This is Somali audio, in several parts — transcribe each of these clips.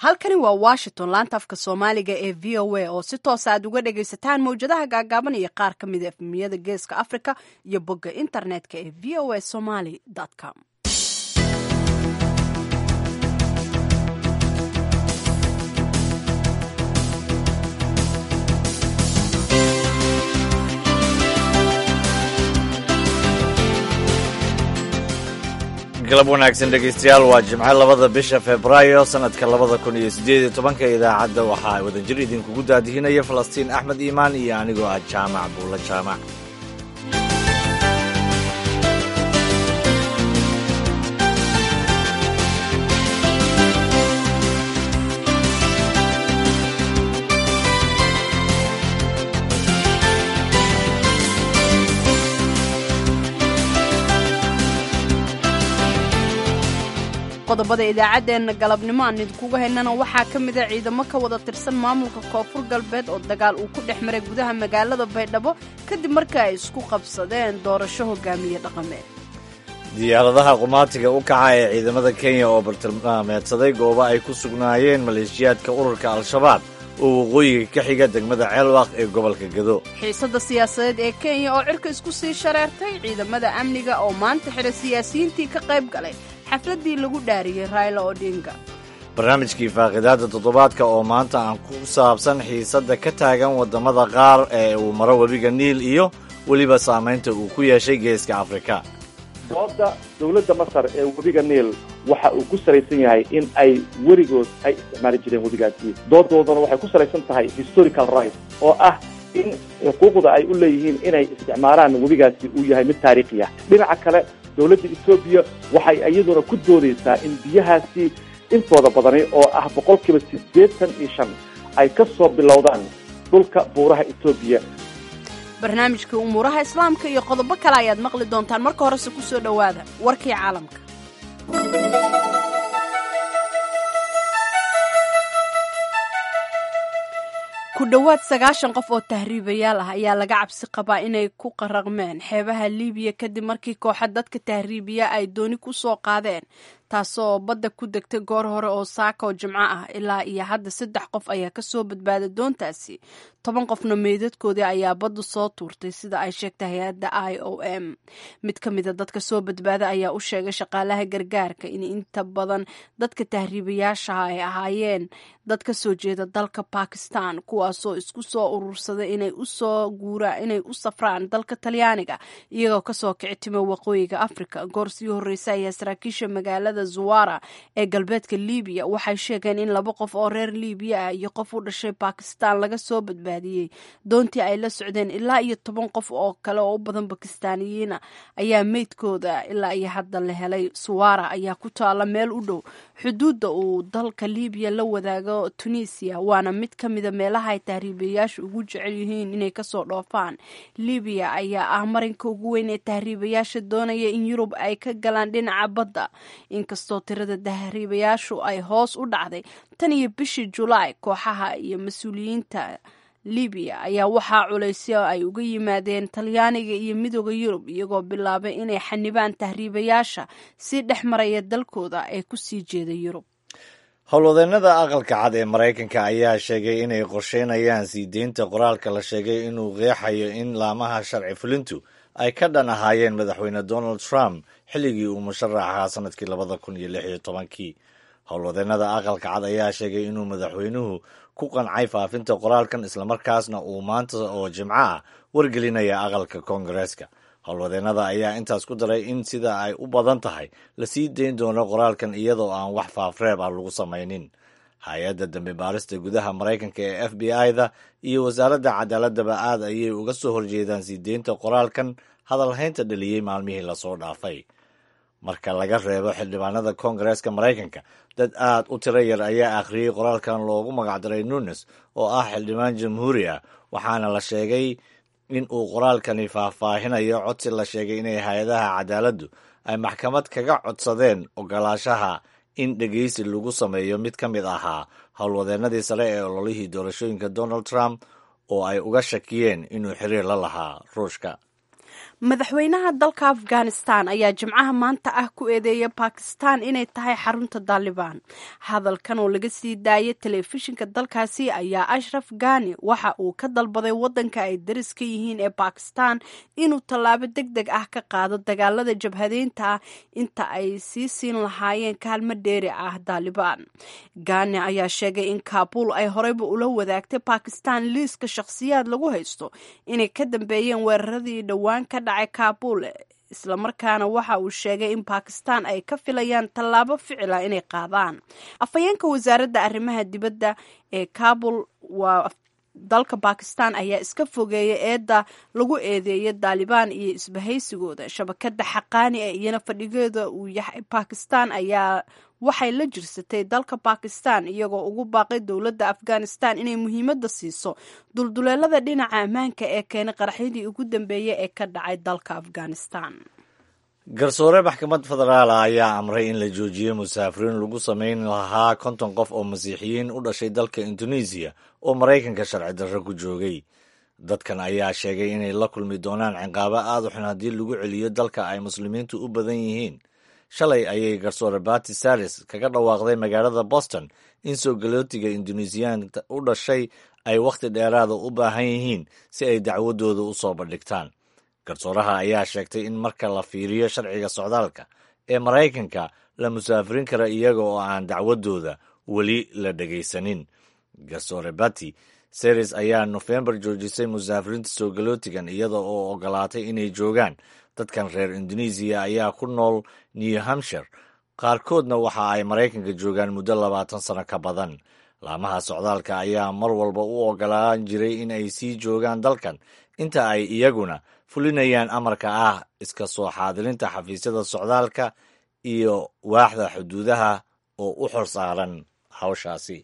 halkani waa washington laanta afka soomaaliga ee v o a oo si toosa aad uga dhagaysataan mawjadaha gaagaaban iyo qaar ka mida efmiyada geeska africa iyo bogga internetka ee v o a somaly com galab wanaagsan dhegaystayaal waa jimco labada bisha febraayo sannadka labada kun iyo siddeed iyo tobanka idaacadda waxaa wadajir idinkugu daadihinaya falastiin axmed iimaan iyo anigoo ah jaamac buulla jaamac qodobada idaacaddeenna galabnimo aan idinkuga haynana waxaa ka mida ciidamo ka wada tirsan maamulka koonfur galbeed oo dagaal uu ku dhex maray gudaha magaalada baydhabo kadib markii ay isku qabsadeen doorasho hogaamiye dhaqameed diyaaradaha qumaatiga u kaca ee ciidamada kenya oo bartilmaameedsaday goobo ay ku sugnaayeen maleeshiyaadka ururka al-shabaab oo waqooyiga ka xiga degmada ceelwaq ee gobolka gado xiisadda siyaasadeed ee kenya oo cirka isku sii shareertay ciidamada amniga oo maanta xidha siyaasiyiintii ka qayb galay xafladdii lagu dhaariyey raila odinga barnaamijkii faaqidaadda toddobaadka oo maanta aan ku saabsan xiisadda ka taagan waddamada qaar ee uu maro webiga niil iyo weliba saamaynta uu ku yeeshay geeska afrika dooda dowladda masar ee webiga niil waxa uu ku salaysan yahay in ay weligood ay isticmaali jireen webigaasi doodoodana waxay ku salaysan tahay historical right oo ah in xuquuqda ay u leeyihiin inay isticmaalaan webigaasi uu yahay mid taariikhi ah dhinaca kale dowladda etoobiya waxay iyaduna ku doodaysaa in biyahaasi intooda badani oo ah boqolkiiba siddeetan iyo shan ay ka soo bilowdaan dhulka buuraha etoobiya barnaamijka umuuraha islaamka iyo qodobo kale ayaad maqli doontaan marka horese ku soo dhowaada warkii caalamka ku dhowaad sagaashan qof oo tahriibayaal ah ayaa laga cabsi qabaa inay ku qaraqmeen xeebaha liibiya kadib markii kooxa dadka tahriibiya ay dooni ku soo qaadeen taasoo badda ku degtay goor hore oo saaka oo jimco ah ilaa iyo hadda saddex qof ayaa kasoo badbaaday doontaasi toban qofna meydadkoodii ayaa baddu soo tuurtay sida ay sheegtay hay-adda i o m mid ka mida dadka soo badbaada ayaa u sheegay shaqaalaha gargaarka in inta badan dadka tahriibayaashaha ay ahaayeen dad ka soo jeeda dalka bakistan kuwaasoo isku soo urursaday inay usoo guura inay u safraan dalka talyaaniga iyagoo kasoo kici timo waqooyiga africa goor sii horreysa ayaa saraakiisha magaalada zuwara ee galbeedka libiya waxay sheegeen in laba qof oo reer libiya ah iyo qof u dhashay bakistan laga soo badbaadiyey doontii ay la socdeen ilaa iyo toban qof oo kale oo u badan bakistaaniyiina ayaa meydkooda ilaa iyo hadda la helay suwara ayaa ku taala meel u dhow xuduudda uu dalka libiya la wadaago tunisia waana mid ka mida meelaha ay tahriibayaashu ugu jecel yihiin inay kasoo dhoofaan libiya ayaa ah marinka ugu weyn ee tahriibayaasha doonaya in yurub ay ka galaan dhinaca badda inkastoo tirada tahriibayaashu ay hoos u dhacday tan iyo bishii julaay kooxaha iyo mas-uuliyiinta libiya ayaa waxaa culaysyo ay uga yimaadeen talyaaniga iyo midooda yurub iyagoo bilaabay inay xanibaan tahriibayaasha si dhex maraya dalkooda ee kusii jeeda yurub howlwadeennada aqalka cad ee maraykanka ayaa sheegay inay qorsheynayaan sii deynta qoraalka la sheegay inuu qeexayo in laamaha sharci fulintu ay ka dhan ahaayeen madaxweyne donald trump xilligii uu musharaxahaa sanadkii labada kun iyo lix iyo tobankii howlwadeennada aqalka cad ayaa sheegay inuu madaxweynuhu ku qancay faafinta qoraalkan islamarkaasna uu maanta oo jimco ah wargelinaya aqalka koongareeska howlwadeennada ayaa intaas ku daray in sida ay u badan tahay lasii dayn doono qoraalkan iyadoo aan wax faafreeb ah lagu samaynin hay-adda dambe baarista gudaha maraykanka ee f b i-da iyo wasaaradda cadaaladaba aad ayay uga soo horjeedaan sii deynta qoraalkan hadalhaynta dhaliyey maalmihii lasoo dhaafay marka laga reebo xildhibaanada koongareeska maraykanka dad aad u tiro yar ayaa akhriyey qoraalkan loogu magacdaray nunes oo ah xildhibaan jamhuuri ah waxaana la sheegay in uu qoraalkani faahfaahinayo codsi la sheegay inay hay-adaha cadaaladdu ay maxkamad kaga codsadeen ogolaashaha in dhegeysi lagu sameeyo mid ka mid ahaa howlwadeennadii sare ee ololihii doorashooyinka donald trump oo ay uga shakiyeen inuu xiriir la lahaa ruushka madaxweynaha dalka afghanistan ayaa jimcaha maanta ah ku eedeeya bakistan inay tahay xarunta daalibaan hadalkan oo laga sii daayay telefishinka dalkaasi ayaa ashraf ghani waxa uu ka dalbaday wadanka ay daris ka yihiin ee bakistan inuu tallaabo deg deg ah ka qaado dagaalada jabhadeynta ah inta ay sii siin lahaayeen kaalmo dheeri ah daalibaan ghani ayaa sheegay in kaabul ay horeyba ula wadaagtay bakistan liiska shakhsiyaad lagu haysto inay ka dambeeyeen weeraradii dhowaan ka dhacay kaabul islamarkaana waxa uu sheegay in bakistan ay ka filayaan tallaabo ficila inay qaadaan afhayeenka wasaaradda arrimaha dibadda ee kaabul waa dalka bakistan ayaa iska fogeeya eedda lagu eedeeya daalibaan iyo isbahaysigooda shabakada xaqaani ee iyana fadhigeeda uu yahay bakistan ayaa waxay la jirsatay dalka bakistan iyagoo ugu baaqay dowladda afghanistan inay muhiimadda siiso dulduleelada dhinaca ammaanka ee keenay qaraxyadii ugu dambeeyey ee ka dhacay dalka afghanistan garsoore maxkamad federaal ah ayaa amray in la joojiyo musaafiriin lagu samayn lahaa konton qof oo masiixiyiin u dhashay dalka indonesiya oo maraykanka sharci darro ku joogay dadkan ayaa sheegay inay la kulmi doonaan ciqaabo aad u xun haddii lagu celiyo dalka ay muslimiintu u badan yihiin shalay ayay garsoore bati saris kaga dhawaaqday magaalada boston in soo galootiga indonesiyaanka u dhashay ay wakhti dheeraada u baahan yihiin si ay dacwadooda u soo bandhigtaan garsooraha ayaa sheegtay in marka la fiiriyo sharciga socdaalka ee maraykanka la musaafirin kara iyaga oo aan dacwadooda weli la dhegaysanin garsoore bati seris ayaa nofembar joojisay musaafiriinta soo galootigan iyada oo ogolaatay inay joogaan dadkan reer indonesiya ayaa ku nool new hampshire qaarkoodna waxa ay maraykanka joogaan muddo labaatan sano ka badan laamaha socdaalka ayaa mar walba u ogolaan jiray in ay sii joogaan dalkan inta ay iyaguna fulinayaan amarka ah iska soo xaadirinta xafiisyada socdaalka iyo waaxda xuduudaha oo u xor saaran hawshaasi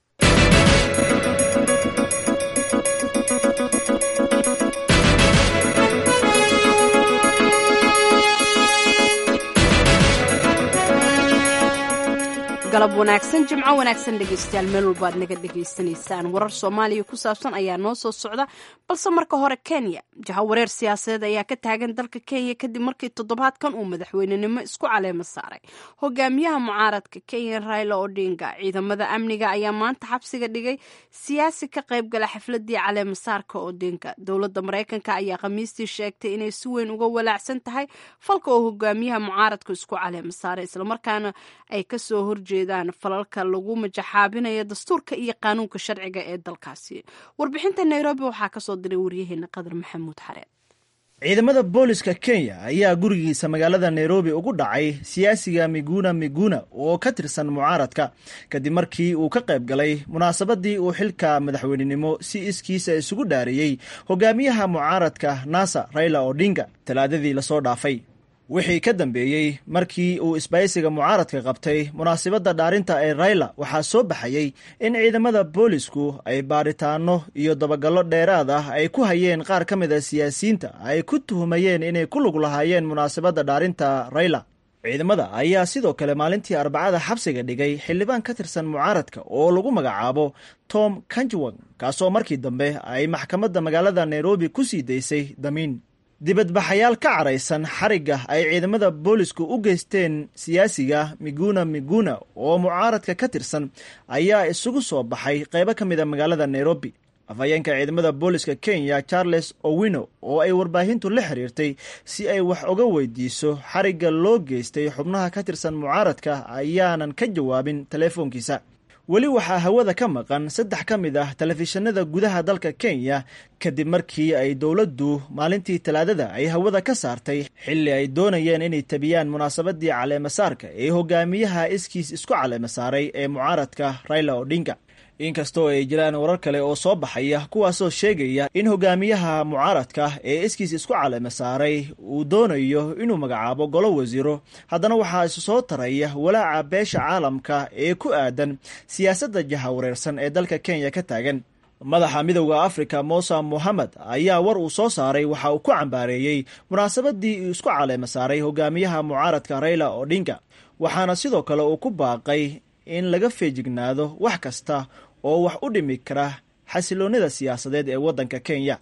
galab wanaagsan jimco wanaagsan dhegaystayaal meel walba aad naga dhegaysanaysaan warar soomaaliya ku saabsan ayaa noo soo socda balse marka hore kenya jahawareer siyaasadeed ayaa ka taagan dalka kenya kadib markii toddobaadkan uu madaxweynenimo isku caleemo saaray hogaamiyaha mucaaradka kenya raila odinga ciidamada amniga ayaa maanta xabsiga dhigay siyaasi ka qaybgala xafladii caleemasaarka odinga dowladda maraykanka ayaa khamiistii sheegtay inay si weyn uga walaacsan tahay falka oo hogaamiyaha mucaaradka isku caleemo saaray islamarkaana ay kasoo horjeeda falalka lagu majaxaabinayo dastuurka iyo qaanuunka sharciga ee dalkaasi warbixinta nairobi waxaa kasoo diray waryaheena qadar maxamuud xareed ciidamada booliska kenya ayaa gurigiisa magaalada nairobi ugu dhacay siyaasiga miguna miguna oo ka tirsan mucaaradka kadib markii uu ka qayb galay munaasabadii uu xilka madaxweynenimo si iskiisa isugu dhaariyey hogaamiyaha mucaaradka nasa raila odinga talaadadii lasoo dhaafay wixii ka dambeeyey markii uu isbaysiga mucaaradka qabtay munaasabadda dhaarinta ee rayla waxaa soo baxayey in ciidamada boolisku ay baaritaano iyo dabagallo dheeraad ah ay ku hayeen qaar ka mid a siyaasiyiinta ay ku tuhumayeen inay ku lug lahaayeen munaasabadda dhaarinta rayla ciidamada ayaa sidoo kale maalintii arbacada xabsiga dhigay xildhibaan ka tirsan mucaaradka oo lagu magacaabo tom kanjwang kaasoo markii dambe ay maxkamadda magaalada nairobi ku sii daysay damiin dibadbaxayaal ka caraysan xarigga ay ciidamada boolisku u geysteen siyaasiga miguna miguna oo mucaaradka ka tirsan ayaa isugu soo baxay qaybo ka mid a magaalada nairobi afhayeenka ciidamada booliska kenya charles owino oo ay warbaahintu la xiriirtay si ay wax uga weydiiso xarigga loo geystay xubnaha ka tirsan mucaaradka ayaanan ka jawaabin teleefoonkiisa weli waxaa hawada ka maqan saddex ka mid ah telefishinada gudaha dalka kenya kadib markii ay dowladdu maalintii talaadada ay hawada ka saartay xilli ay doonayeen inay tabiyaan munaasabadii caleemasaarka ee hogaamiyaha iskiis isku caleemasaaray ee mucaaradka raila odinga inkastoo ay jiraan warar kale oo soo baxaya kuwaasoo sheegaya in hogaamiyaha mucaaradka ee iskiis isku caleema saaray uu doonayo inuu magacaabo golo wasiiro haddana waxaa isu soo taraya walaaca beesha caalamka ee ku aadan siyaasadda jahawareersan ee dalka kenya ka taagan madaxa midowda afrika musa mohamed ayaa war uu soo saaray waxa uu ku cambaareeyey munaasabadii uu isku caleema saaray hogaamiyaha mucaaradka raila odinga waxaana sidoo kale uu ku baaqay in laga feejignaado wax kasta oo wax u dhimi kara xasiloonnida siyaasadeed ee waddanka kenya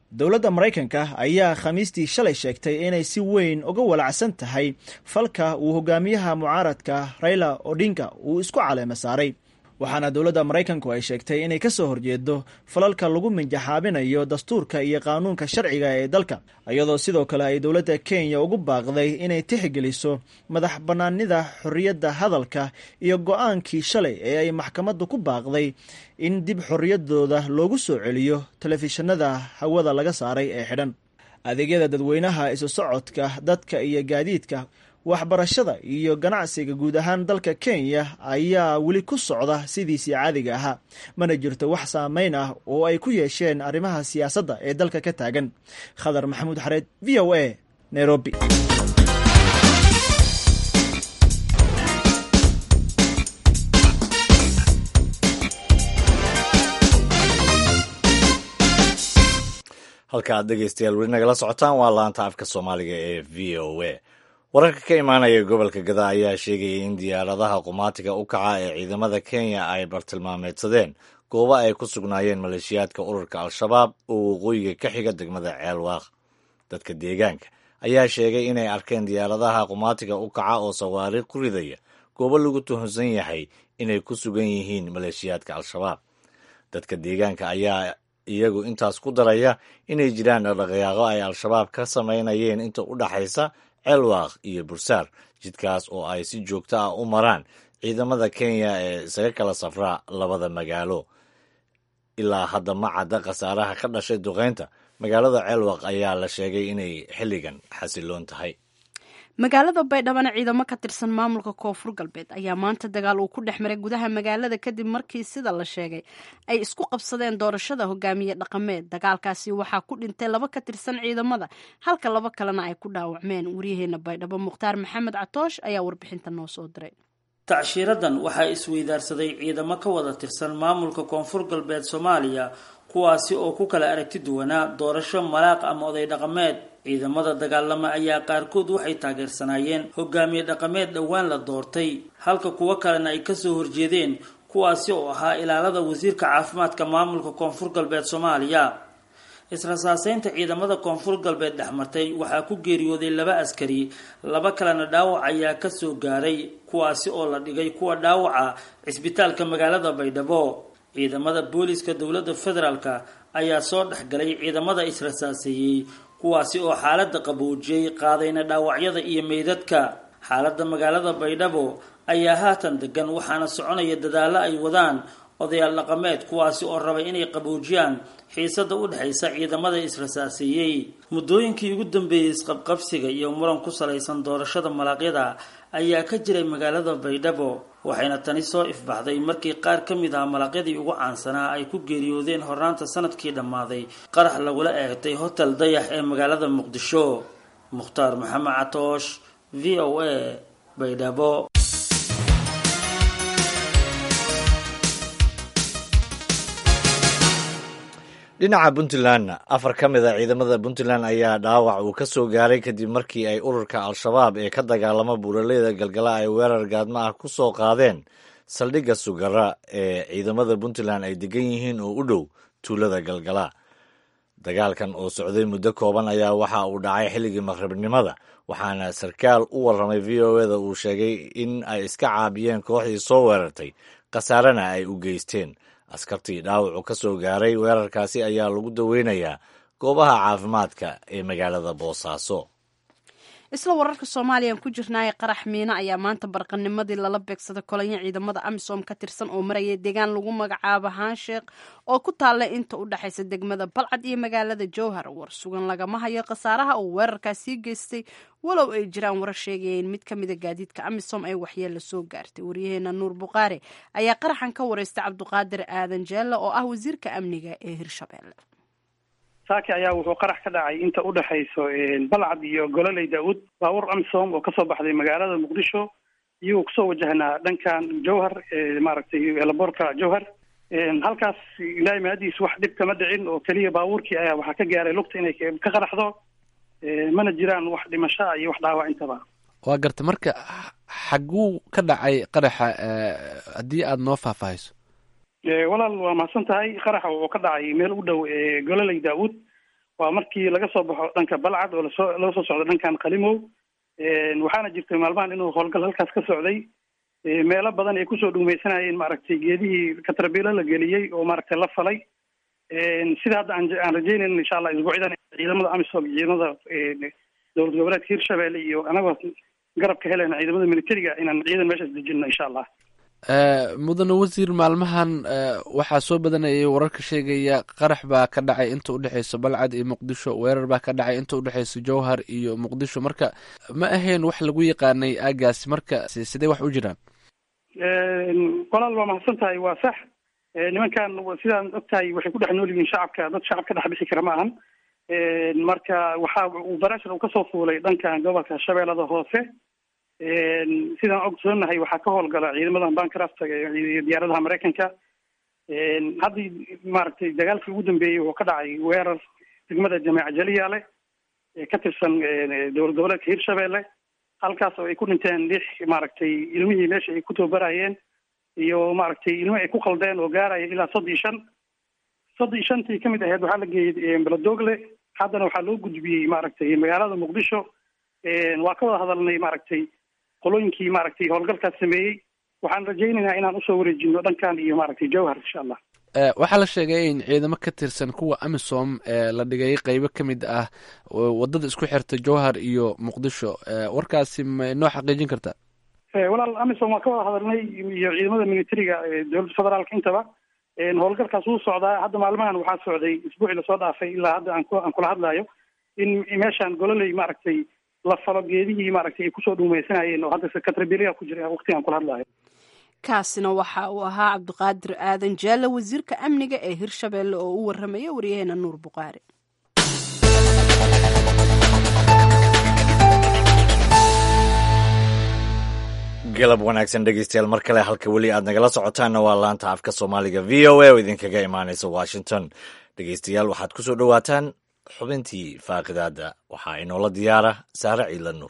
dowladda maraykanka ayaa khamiistii shalay sheegtay inay si weyn uga walacsan tahay falka uu hogaamiyaha mucaaradka raila odinga uu isku caleema saaray waxaana dowladda maraykanku ay sheegtay inay ka soo horjeedo falalka lagu minjaxaabinayo dastuurka iyo qaanuunka sharciga ee dalka iyadoo sidoo kale ay dowladda kenya ugu baaqday inay tixgeliso madax bannaanida xorriyadda hadalka iyo go-aankii shalay ee ay maxkamaddu ku baaqday in dib xorriyaddooda loogu soo celiyo telefishinada hawada laga saaray ee xidhan adeegyada dadweynaha isu socodka dadka iyo gaadiidka waxbarashada iyo ganacsiga guud ahaan dalka kenya ayaa weli ku socda sidiisii caadiga ahaa mana jirto wax saameyn ah oo ay ku yeesheen arrimaha siyaasadda ee dalka ka taagan khadar maxamuud xareed v o a nairobi halka aad dhegeystayaal weli nagala socotaan waa laanta afka soomaaliga ee v o a wararka ka imaanaya gobolka gada ayaa sheegaya in diyaaradaha qumaatiga u kaca ee ciidamada kenya ay bartilmaameedsadeen goobo ay ku sugnaayeen maleeshiyaadka ururka al-shabaab oo waqooyiga ka xiga degmada ceelwaaq dadka deegaanka ayaa sheegay inay arkeen diyaaradaha qumaatiga u kaca oo sawaariikh ku ridaya goobo lagu tuhunsan yahay inay ku sugan yihiin maleeshiyaadka al-shabaab dadka deegaanka ayaa iyagu intaas ku daraya inay jiraan dhaqdhaqaaqo ay al-shabaab ka samaynayeen inta u dhaxaysa ceelwaaq iyo bursaar jidkaas oo ay si joogto ah u maraan ciidamada kenya ee isaga kala safraa labada magaalo ilaa hadda ma cadda khasaaraha ka dhashay duqeynta magaalada ceelwaq ayaa la sheegay inay xilligan xasiloon tahay magaalada baydhabana ciidamo ka tirsan maamulka koonfur galbeed ayaa maanta dagaal uu ku dhex maray gudaha magaalada kadib markii sida la sheegay ay isku qabsadeen doorashada hogaamiye dhaqameed dagaalkaasi waxaa ku dhintay laba ka tirsan ciidamada halka laba kalena ay ku dhaawacmeen waryaheena baydhabo mukhtaar maxamed catoosh ayaa warbixinta noo soo diray tacshiradan waxaa isweydaarsaday ciidamo ka wada tirsan maamulka koonfur galbeed soomaaliya kuwaasi oo ku kala aragti duwanaa doorasho malaaq ama oday dhaqameed ciidamada dagaalama ayaa qaarkood waxay taageersanaayeen hogaamiye dhaqameed dhowaan la doortay halka kuwo kalena ay kasoo horjeedeen kuwaasi oo ahaa ilaalada wasiirka caafimaadka maamulka koonfur galbeed soomaaliya israsaaseynta ciidamada koonfur galbeed dhexmartay waxaa ku geeriyooday laba askari laba kalena dhaawac ayaa kasoo gaaray kuwaasi oo la dhigay kuwa dhaawaca cisbitaalka magaalada baydhabo ciidamada booliska dowladda federaalk ayaa soo dhexgalay ciidamada israsaaseeyey kuwaasi oo xaalada qaboojiyey qaadayna dhaawacyada iyo meydadka xaalada magaalada baydhabo ayaa haatan degan waxaana soconaya dadaalo ay wadaan odayaal dhaqameed kuwaasi oo rabay inay qaboojiyaan xiisada u dhexaysa ciidamada israsaaseeyey muddooyinkii ugu dambeeyey isqabqabsiga iyo muran ku salaysan doorashada malaaqyada ayaa ka jiray magaalada baydhabo waxayna tani soo ifbaxday markii qaar ka mid ah malaqyadii ugu caansanaa ay ku geeriyoodeen hornaanta sanadkii dhammaaday qarax lagula eegtay hotel dayax ee magaalada muqdisho mukhtaar maxamed catoosh v o a baydhabo dhinaca puntlandna afar ka mid a ciidamada puntland ayaa dhaawac uu ka soo gaaray kadib markii ay ururka al-shabaab ee ka dagaalama buuraleyda galgala ay weerar gaadma ah ku soo qaadeen saldhigga sugara ee ciidamada puntland ay degan yihiin oo u dhow tuulada galgala dagaalkan oo socday muddo kooban ayaa waxa uu dhacay xilligii maqribnimada waxaana sarkaal u warramay v o eda uu sheegay in ay iska caabiyeen kooxdii soo weerartay khasaarena ay u geysteen askartii dhaawacu ka soo gaaray weerarkaasi ayaa lagu daweynayaa goobaha caafimaadka ee magaalada boosaaso isla wararka soomaaliyan ku jirnaaye qarax miino ayaa maanta barqanimadii lala beegsaday kolonyo ciidamada amisom ka tirsan oo maraya deegaan lagu magacaabo haansheekh oo ku taalla inta u dhexaysa degmada balcad iyo magaalada jowhar war sugan lagama hayo khasaaraha uu weerarkaasii geystay walow ay jiraan warar sheegayeen mid ka mida gaadiidka amisom ay waxyeella soo gaartay waryaheena nuur buqaare ayaa qaraxan ka wareystay cabduqaadir aadan jeelle oo ah wasiirka amniga ee hirshabeelle saaki ayaa wuxuu qarax ka dhacay inta u dhexayso balcad iyo gololey daawud baabuur amsom oo kasoo baxday magaalada muqdisho iyagoo kusoo wajahnaa dhankan jowhar maaragtay elaboorka jowhar halkaas ilaahay mahadiis wax dhib kama dhicin oo keliya baabuurkii ayaa waxaa ka gaaray lugta inay ka qaraxdo mana jiraan wax dhimashaa iyo wax dhaawac intaba waa garta marka xaguu ka dhacay qaraxa haddii aada noo faahfaahiso walaal waa mahadsan tahay qaraxa wuxuu ka dhacay meel u dhow gololey daawud waa markii laga soo baxo dhanka balcad oo lasoo laga soo socdo dhankan qalimow waxaana jirtay maalmahan inuu howlgal halkaas ka socday meelo badan ay kusoo dhumeysanayeen maaragtay geedihii katarbiilo la geliyey oo maaragtay la falay sida hadda aan aan rajeynayna insha allah isbuucyadan ciidamada amisom ciidamada dowlad goboleedka hirshabelle iyo anagoo garab ka helayna ciidamada militariga inaan ciidan meeshaas dejino insha allah mudane wasiir maalmahan waxaa soo badanayay wararka sheegaya qarax baa ka dhacay inta udhexeyso balcad iyo muqdisho weerar baa ka dhacay inta udhexeyso jowhar iyo muqdisho marka ma ahayn wax lagu yaqaanay aagaasi marka sidee wax u jiraan walaal waa mahadsan tahay waa sax nimankan sidaan og tahay waxay ku dhex nool yihiin shacabka dad shacab ka dhex bixi kara ma ahan marka waxa uu barashar uu kasoo fuulay dhankan gobolka shabeellada hoose sidaan ogsoonahay waxaa ka howlgala ciidamadan bankrafta iyo diyaaradaha maraykanka haddii maaragtay dagaalkii ugu dambeeyey wuxuu ka dhacay weerar degmada jameeca jaliyaale ee ka tirsan dowlad goboleedka hirshabelle halkaas oo ay ku dhinteen lix maaragtay ilmihii meesha ay ku tababarayeen iyo maaragtay ilmo ay ku qaldeen oo gaaraya ilaa soddon iyo shan soddon iyo shantii kamid ahayd waxaa la geeyey beladogle haddana waxaa loo gudbiyey maaragtay magaalada muqdisho waa ka wada hadalnay maaragtay qolooyinkii maaragtay howlgalkaas sameeyey waxaan rajaynaynaa inaan usoo wareejino dhankan iyo maaragtay jowhar insha allah waxaa la sheegay in ciidamo ka tirsan kuwa amisom la dhigay qeybo ka mid ah wadada isku xirta jowhar iyo muqdisho warkaasi ma noo xaqiijin kartaa walaal amisom waa ka wada hadalnay iyo ciidamada militariga dowladda federaalka intaba howlgalkaas wuu socdaa hadda maalmahan waxaa socday isbuucii lasoo dhaafay ilaa hadda aan ku aan kula hadlayo in meeshaan gololey maaragtay la falo geedihii maaragtay ay kusoo dhuumeysanayeen oo hadda katrabiliya ku jira waqtigaan kula hadlayo kaasina waxa uu ahaa cabdiqaadir aadan jaalle wasiirka amniga ee hirshabelle oo u waramaya waryaheena nuur buqaari galab wanaagsan dhegeystayaal mar kale halka weli aad nagala socotaanna waa laanta afka soomaaliga v o a oo idinkaga imaaneysa washington dhegeystayaal waxaad ku soo dhowaataan xubintii faaqidaada waxaa inoola diyaara saare ciidla nuur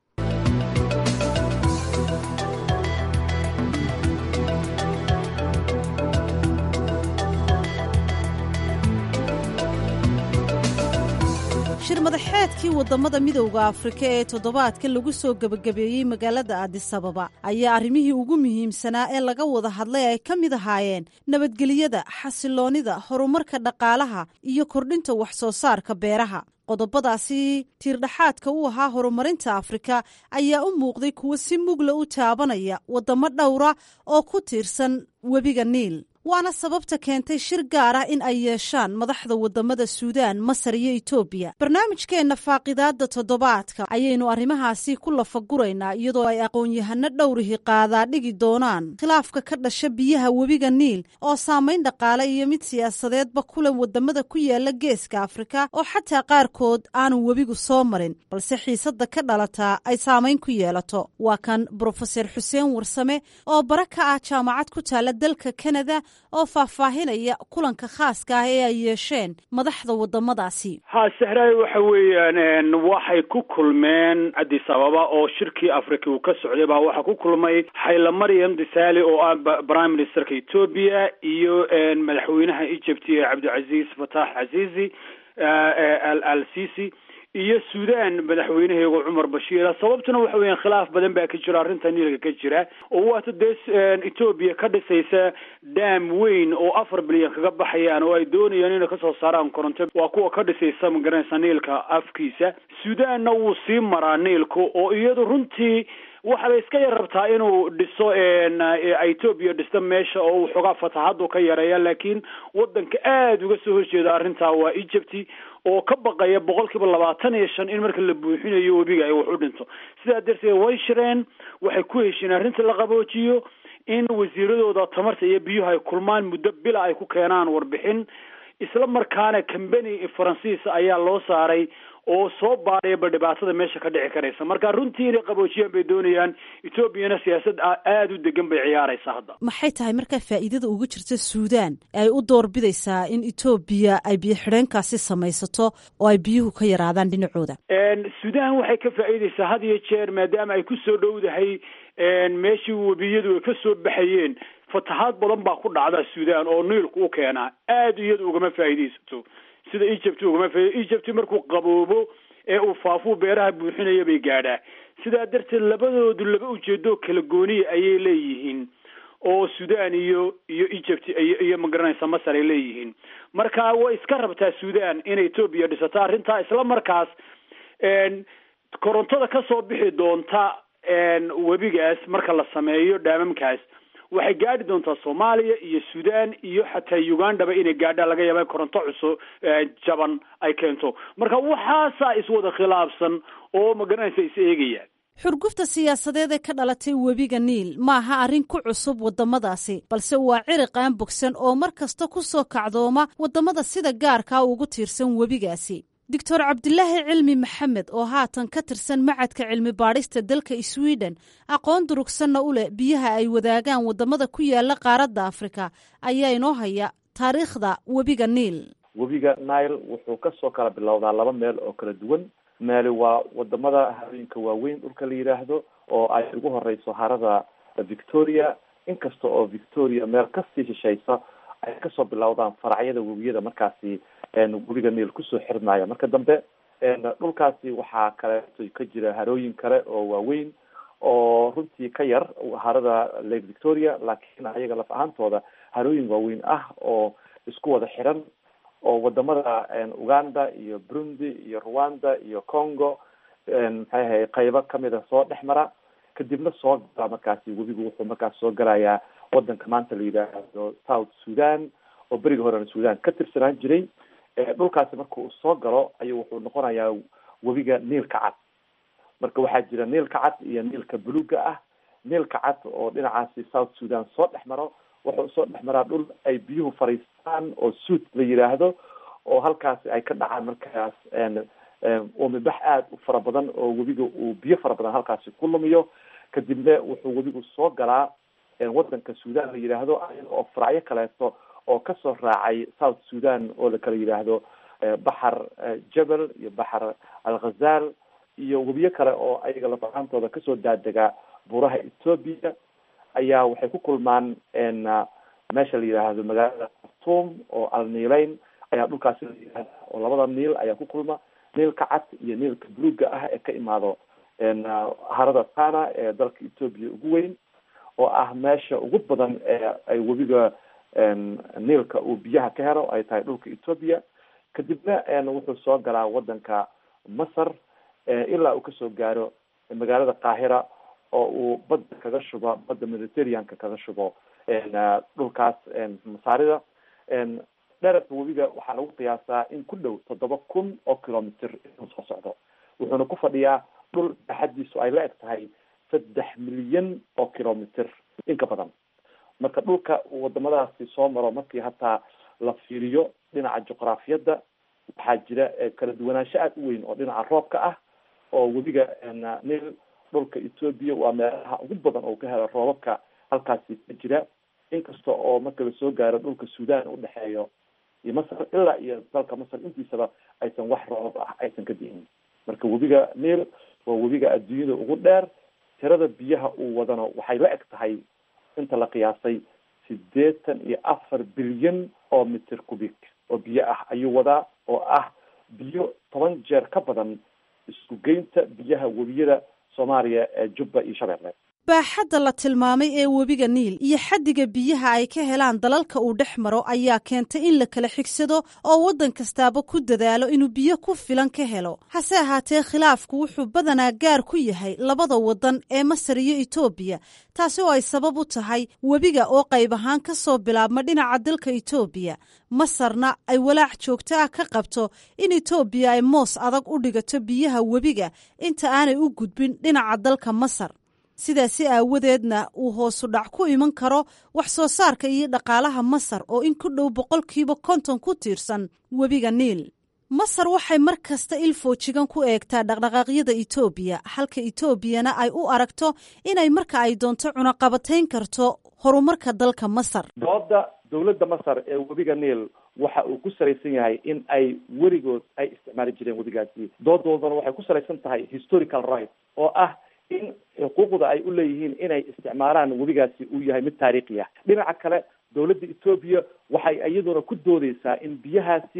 shirmadaxeedkii wadamada midowda afrika ee toddobaadka lagu soo gebagabeeyey magaalada aadisababa ayaa arrimihii ugu muhiimsanaa ee laga wada hadlay ay ka mid ahaayeen nabadgelyada xasiloonnida horumarka dhaqaalaha iyo kordhinta wax soo saarka beeraha qodobadaasi tiirdhaxaadka u ahaa horumarinta afrika ayaa u muuqday kuwo si mugla u taabanaya waddamo dhowra oo ku tiirsan webiga niil waana sababta keentay shir gaar ah in ay yeeshaan madaxda wadamada suudaan masar iyo etoobiya barnaamijkeenna faaqidaadda toddobaadka ayaynu arrimahaasi ku lafaguraynaa iyadoo ay aqoon-yahano dhowrihi qaadaa dhigi doonaan khilaafka ka dhasha biyaha webiga niil oo saamayn dhaqaale iyo mid siyaasadeedba kulan wadamada ku yaala geeska afrika oo xataa qaarkood aanu webigu soo marin balse xiisadda ka dhalataa ay saamayn ku yeelato waa kan brofeser xuseen warsame oo bara ka ah jaamacad ku taala dalka kanada oo faahfaahinaya kulanka khaaska ah ee ay yeesheen madaxda wadamadaasi ha sahraay waxa weeyaan waxay ku kulmeen addis ababa oo shirkii afrika uu ka socday baa waxaa ku kulmay xayla maryam disaali oo ah prime ministerka etoobiya iyo madaxweynaha egypt cabdilcaziz fatax cazizi al al sisi iyo suudaan madaxweynaheegu cumar bashiira sababtuna waxa weeyaan khilaaf badan baa ka jira arrinta niilka ka jira oo waata dee etoobiya ka dhisaysa dam weyn oo afar bilyan kaga baxayaan oo ay doonayaan inay kasoo saaraan koronto waa kuwa ka dhisaysa magaranaysa niilka afkiisa suudaanna wuu sii maraa niilka oo iyadu runtii waxaabay iska yar rabtaa inuu dhiso etoobiya dhisto meesha oo uu xoogaa fataxadu ka yareeya laakiin wadanka aada uga soo horjeeda arrintaa waa egypt oo ka baqaya boqol kiiba labaatan iyo shan in marka la buuxinayo webiga ay wax u dhinto sidaa darteed way shireen waxay ku hesheen arrinta la qaboojiyo in wasiiradooda tamarta iyo biyuhu ay kulmaan muddo bila ay ku keenaan warbixin isla markaana combany faransiisa ayaa loo saaray oo soo baadhayaba dhibaatada meesha ka dhici karaysa marka runtii inay qaboojiyaan bay doonayaan etoobiyana siyaasad aada u degan bay ciyaaraysaa hadda maxay tahay markaa faa'iidada uga jirta suudaan ay u doorbidaysaa in etoobiya ay biyo xidheenkaasi samaysato oo ay biyuhu ka yaraadaan dhinacooda suudaan waxay ka faa'iidaysaa had iyo jeer maadaama ay ku soo dhowdahay meeshii webiyadu ay ka soo baxayeen fatahaad badan baa ku dhacda suudaan oo niilku u keenaa aada iyadu ugama faa'iidaysato sida egypt ugama faa'iido egypt markuu qaboobo ee uu faafuu beeraha buuxinaya bay gaadhaa sidaa darteed labadoodu laba ujeedo kala gooniya ayay leeyihiin oo sudan iyo iyo egypt iyo iyo magaranaysa masar ay leeyihiin marka way iska rabtaa sudan inay etoobiya dhisato arrintaa isla markaas korontada kasoo bixi doonta webigaas marka la sameeyo dhaamamkaas waxay gaadhi doontaa soomaaliya iyo sudan iyo xataa ugandaba inay gaadhaan laga yaaba koronto cusub jaban ay keento marka waxaasaa iswada khilaafsan oo magaranaysa is eegayaan xurgufta siyaasadeed ee ka dhalatay webiga niil maaha arrin ku cusub waddamadaasi balse waa ciriq aan bogsan oo mar kasta ku soo kacdooma waddamada sida gaarkaa ugu tiirsan webigaasi doctor cabdilaahi cilmi maxamed oo haatan ka tirsan macadka cilmi baadhista dalka sweden aqoon durugsanna u leh biyaha ay wadaagaan waddamada ku yaala qaaradda afrika ayaa inoo haya taariikhda webiga niil webiga nile wuxuu kasoo kala bilowdaa laba meel oo kala duwan meeli waa wadamada harooyinka waaweyn dhulka la yidhaahdo oo ay ugu horeyso harada victoria inkasta oo victoria meel kasii shishaysa ay kasoo bilowdaan faracyada webiyada markaasi webiga niil kusoo xirmaya marka dambe dhulkaasi waxaa kaleeto ka jira harooyin kale oo waaweyn oo runtii ka yar harada lake victoria laakiin ayaga laf ahaantooda harooyin waaweyn ah oo isku wada xiran oo wadamada uganda iyo burundi iyo rwanda iyo congo maxay ahay qaybo kamida soo dhex mara kadibna soo gala markaasi webigu wuxuu markaas soo galayaa wadanka maanta la yidhaahdo south sudan oo beriga horena sudan ka tirsanaan jiray dhulkaasi marka uu soo galo ayuu wuxuu noqonayaa webiga niilka cad marka waxaa jira niilka cad iyo niilka buluga ah niilka cad oo dhinacaasi south sudan soo dhex maro wuxuu soo dhex maraa dhul ay biyuhu fariistaan oo suud la yidhaahdo oo halkaasi ay ka dhacaan markaas uumibax aada u fara badan oo webiga uu biyo fara badan halkaasi ku lumiyo kadibna wuxuu webigu soo galaa wadanka sudan la yidhaahdo oo faracyo kaleeto oo kasoo raacay south sudan oo la kala yidhaahdo baxar jebel iyo baxar alghazal iyo webiyo kale oo ayaga lafahaantooda kasoo daadegaa buuraha ethoobia ayaa waxay ku kulmaan meesha la yidhaahdo magaalada khartoum oo alniileyn ayaa dhulkaasi la yidhahda oo labada niil ayaa ku kulma niilka cad iyo niilka buluga ah ee ka imaado harada tana ee dalka ethoobia ugu weyn oo ah meesha ugu badan ee ay webiga niilka uu biyaha ka helo ay tahay dhulka ethoobia kadibna wuxuu soo galaa wadanka masar ilaa uu kasoo gaaro magaalada qaahira oo uu badda kaga shubo badda mediterraneanka kaga shubo dhulkaas masaarida dherarka webiga waxaa lagu qiyaasaa in ku dhow toddoba kun oo kilomitr inuu soo socdo wuxuuna ku fadhiyaa dhul baaxadiisu ay la eg tahay saddex milyan oo kilomitr inka badan marka dhulka uu wadamadaasi soo maro markii hataa la fiiriyo dhinaca juqraafiyadda waxaa jira kala duwanaansho aada u weyn oo dhinaca roobka ah oo webiga nil dhulka ethoobia waa meelaha ugu badan oo ka helo roobabka halkaasi ka jira inkasta oo marka lasoo gaaro dhulka sudan udhexeeyo iyo masar ilaa iyo dalka masar intiisaba aysan wax roobab ah aysan ka di'in marka webiga nil waa webiga adduunyada ugu dheer tirada biyaha uu wadano waxay la eg tahay inta la qiyaasay sideetan iyo afar bilyan oo mitir cubic oo biyo ah ayuu wadaa oo ah biyo toban jeer ka badan isku geynta biyaha webiyada soomaaliya ee jubba iyo shabeelle baaxadda la tilmaamay ee webiga niil iyo xaddiga biyaha ay ka helaan dalalka uu dhex maro ayaa keentay in la kala xigsado oo waddan kastaaba ku dadaalo inuu biyo ku filan ka helo hase ahaatee khilaafku wuxuu badanaa gaar ku yahay labada waddan ee masar iyo etoobiya taasi oo ay sabab u tahay webiga oo qayb ahaan ka soo bilaabma dhinaca dalka etoobiya masarna ay walaac joogto ah ka qabto in etoobiya ay moos adag u dhigato biyaha webiga inta aanay u gudbin dhinaca dalka masar sidaasi aawadeedna uu hoosu dhac ku iman karo wax soo saarka iyo dhaqaalaha masar oo in ku dhow boqolkiiba konton ku tiirsan webiga niil masar waxay mar kasta il foojigan ku eegtaa dhaqdhaqaaqyada etoobiya halka etoobiyana ay u aragto inay marka ay doonto cunaqabatayn karto horumarka dalka masar dooda dowladda masar ee webiga niil waxa uu ku salaysan yahay in ay weligood ay isticmaali jireen webigaasi doodoodana waxay ku salaysan tahay historical right oo ah in xuquuqda ay u leeyihiin inay isticmaalaan webigaasi uu yahay mid taariikhi ah dhinaca kale dowladda etoobiya waxay iyaduna ku doodeysaa in biyahaasi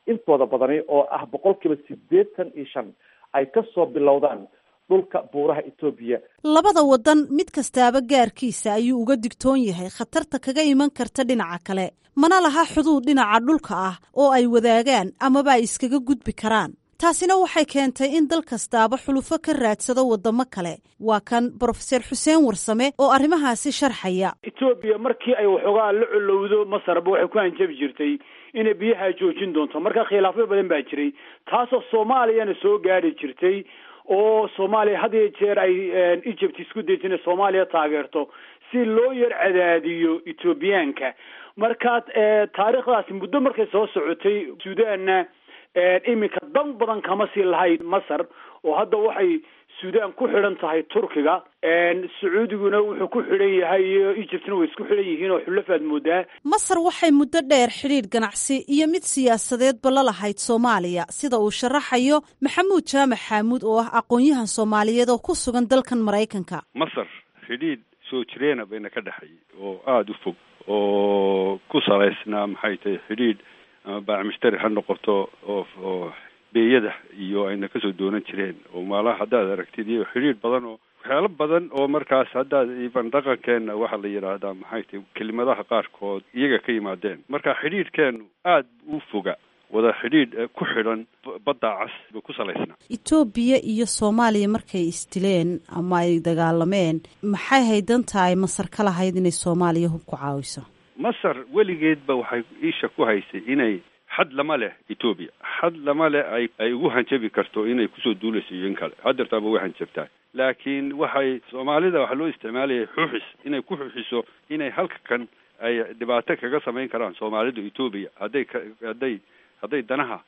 intooda badani oo ah boqolkiiba siddeetan iyo shan ay kasoo bilowdaan dhulka buuraha etoobiya labada wadan mid kastaaba gaarkiisa ayuu uga digtoon yahay khatarta kaga iman karta dhinaca kale mana laha xuduud dhinaca dhulka ah oo ay wadaagaan amaba ay iskaga gudbi karaan taasina waxay keentay in dal kastaaba xulufo ka raadsado wadamo kale waa kan brofeser xuseen warsame oo arrimahaasi sharxaya etoobiya markii ay waxoogaa la colowdo masarba waxay ku hanjabi jirtay inay biyaha joojin doonto marka khilaafyo badan baa jiray taasoo soomaaliyana soo gaari jirtay oo soomaaliya had iyo jeer ay egypt isku daysa inay soomaaliya taageerto si loo yar cadaadiyo ethoobiyaanka marka taariikhdaasi muddo markay soo socotay suudaanna iminka dan badan kama sii lahayd masar oo hadda waxay suudaan ku xidhan tahay turkiga sacuudiguna wuxuu ku xidhan yahay iyo egyptna way isku xidhan yihiin oo xulafaad moodaa masar waxay muddo dheer xidhiidh ganacsi iyo mid siyaasadeedba la lahayd soomaaliya sida uu sharaxayo maxamuud jaamac xaamuud oo ah aqoon-yahan soomaaliyeed oo ku sugan dalkan maraykanka masar xidhiidh soo jireena bayna ka dhexeeyay oo aada u fog oo ku salaysnaa maxay tahay xidhiidh ama baac mushtari ha noqoto oo oo beeyada iyo ayna kasoo doonan jireen oo maalaha haddaad aragtid iyo xidhiidh badan oo waxyaalo badan oo markaas haddaad iban dhaqankeena waxaa la yidhaahdaa maxay tahay kelimadaha qaarkood iyaga ka yimaadeen marka xidhiidhkeenu aada u foga wada xidhiidh ku xidhan badda cas ba ku salaysnaa etoobiya iyo soomaaliya markay isdileen ama ay dagaalameen maxay haydan tahay masar ka lahayd inay soomaaliya hub ku caawiso masar weligeedba waxay isha ku haysay inay xad lama leh etoobiya xad lama leh ay ay ugu hanjabi karto inay kusoo duulayso iyo in kale hadeertaaba way hanjabtaa laakiin waxay soomaalida waxaa loo isticmaalayay xuxis inay ku xuxiso inay halka kan ay dhibaato kaga samayn karaan soomaalida etoobiya hadday ka hadday hadday danaha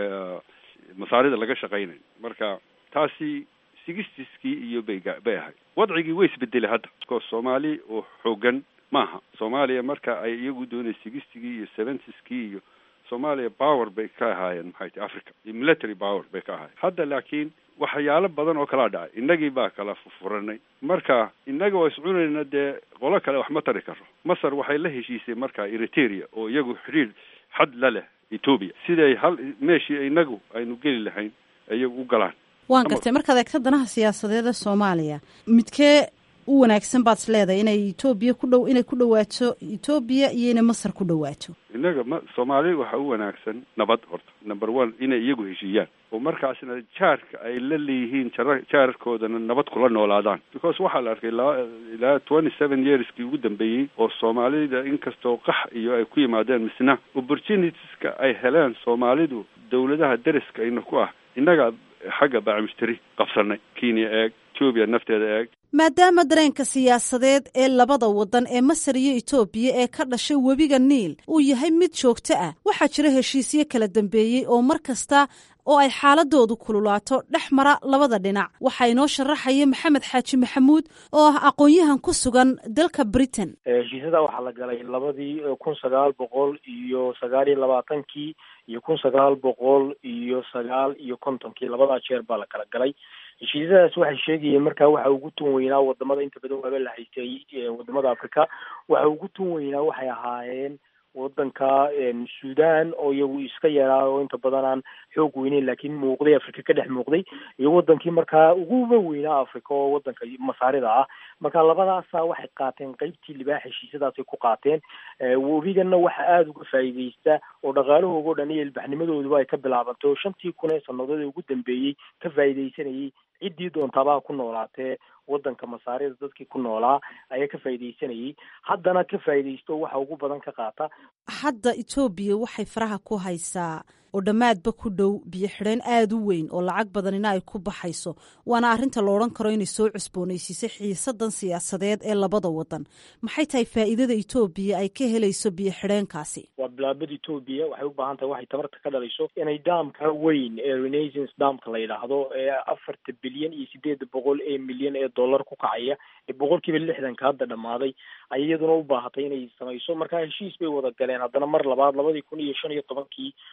masaarida laga shaqaynayo marka taasi sigistiskii iyo bay bay ahayd wadcigii way isbedelay hadda ko soomaali oo xoogan maaha soomaaliya marka ay iyagu doonay sigistigii iyo seventiskii iyo soomaaliya power bay ka ahaayeen maxay tahay africa iyo military power bay ka ahaayeen hadda laakiin waxyaalo badan oo kalaa dhacay innagii baa kala furanay marka innaga oo iscunayna dee qolo kale wax ma tari karo masar waxay la heshiisay marka eriteria oo iyagu xidhiir xad la leh etoobiya siday hal meeshii inagu aynu geli lahayn iyagu u galaan waan gartay markaad eegta danaha siyaasadeeda soomaaliya midkee u wanaagsan baad is leedahay inay etoobiya ku dhow inay ku dhawaato etoobiya iyo inay masar ku dhawaato innaga ma soomaali waxa u wanaagsan nabad horta number one inay iyagu heshiiyaan oo markaasna jaarka ay la leeyihiin jara jaarkoodana nabad kula noolaadaan because waxaa la arkay ilaa ilaa twenty seven yearskii ugu dambeeyey oo soomaalida inkastoo qax iyo ay ku yimaadeen misna opportunitieska ay heleen soomaalidu dawladaha deriska ina ku ah innaga xagga baacimushtari qabsanay kenya eeg etoobiya nafteeda eeg maadaama dareenka siyaasadeed ee labada waddan ee masar iyo etoobiya ee ka dhashay webiga niil uu yahay mid joogto ah waxaa jira heshiisyo kala dambeeyey oo mar kasta oo ay xaaladoodu kululaato dhex mara labada dhinac waxaa inoo sharaxaya maxamed xaaji maxamuud oo ah aqoon-yahan ku sugan dalka britain heshiisyada waxaa la galay labadii kun sagaal boqol iyo sagaal iyo labaatankii iyo kun sagaal boqol iyo sagaal iyo kontonkii labadaa jeer baa la kala galay heshiisyadaas waxay sheegayeen markaa waxa ugu tun weynaa wadamada inta badan waaba la haystay wadamada africa waxa ugu tun weynaa waxay ahaayeen wadanka sudan oo iyagu iska yaraa oo inta badan aan xoog weyneyn laakiin muuqday africa ka dhex muuqday iyo wadankii markaa uguba weynaa africa oo wadanka masaarida ah marka labadaasa waxay qaateen qeybtii libaax heshiisyadaasay ku qaateen webigana waxa aada uga faa'iideysta oo dhaqaalahooga o dhan iyo ilbaxnimadooduba ay ka bilaabantay oo shantii kun ee sanadood ee ugu dambeeyey ka faa'iideysanayay ciddii doontaabaa ku noolaatee wadanka masaarida dadkii ku noolaa ayaa ka faa'iideysanayay haddana ka faa'iideysto waxa ugu badan ka qaata hadda etoobiya waxay faraha ku haysaa oo dhammaadba ku dhow biyo xidheen aada u weyn oo lacag badanina ay ku baxayso waana arrinta la odhan karo inay soo cusboonaysiisay xiisadan siyaasadeed ee labada wadan maxay tahay faa'iidada etoobiya ay ka helayso biyo xidheenkaasi waa bilaabada etoobiya waxay u baahan tahay waxay tabarta ka dhalayso inay daamka weyn ee renaissance daamka la yidhaahdo ee afarta bilyan iyo sideeda boqol ee milyan ee dollar ku kacaya ee boqol kiiba lixdanka hadda dhammaaday ay iyaduna u baahatay inay samayso marka heshiis bay wada galeen haddana mar labaad labadii kun iyo shan iyo tobankii wadamada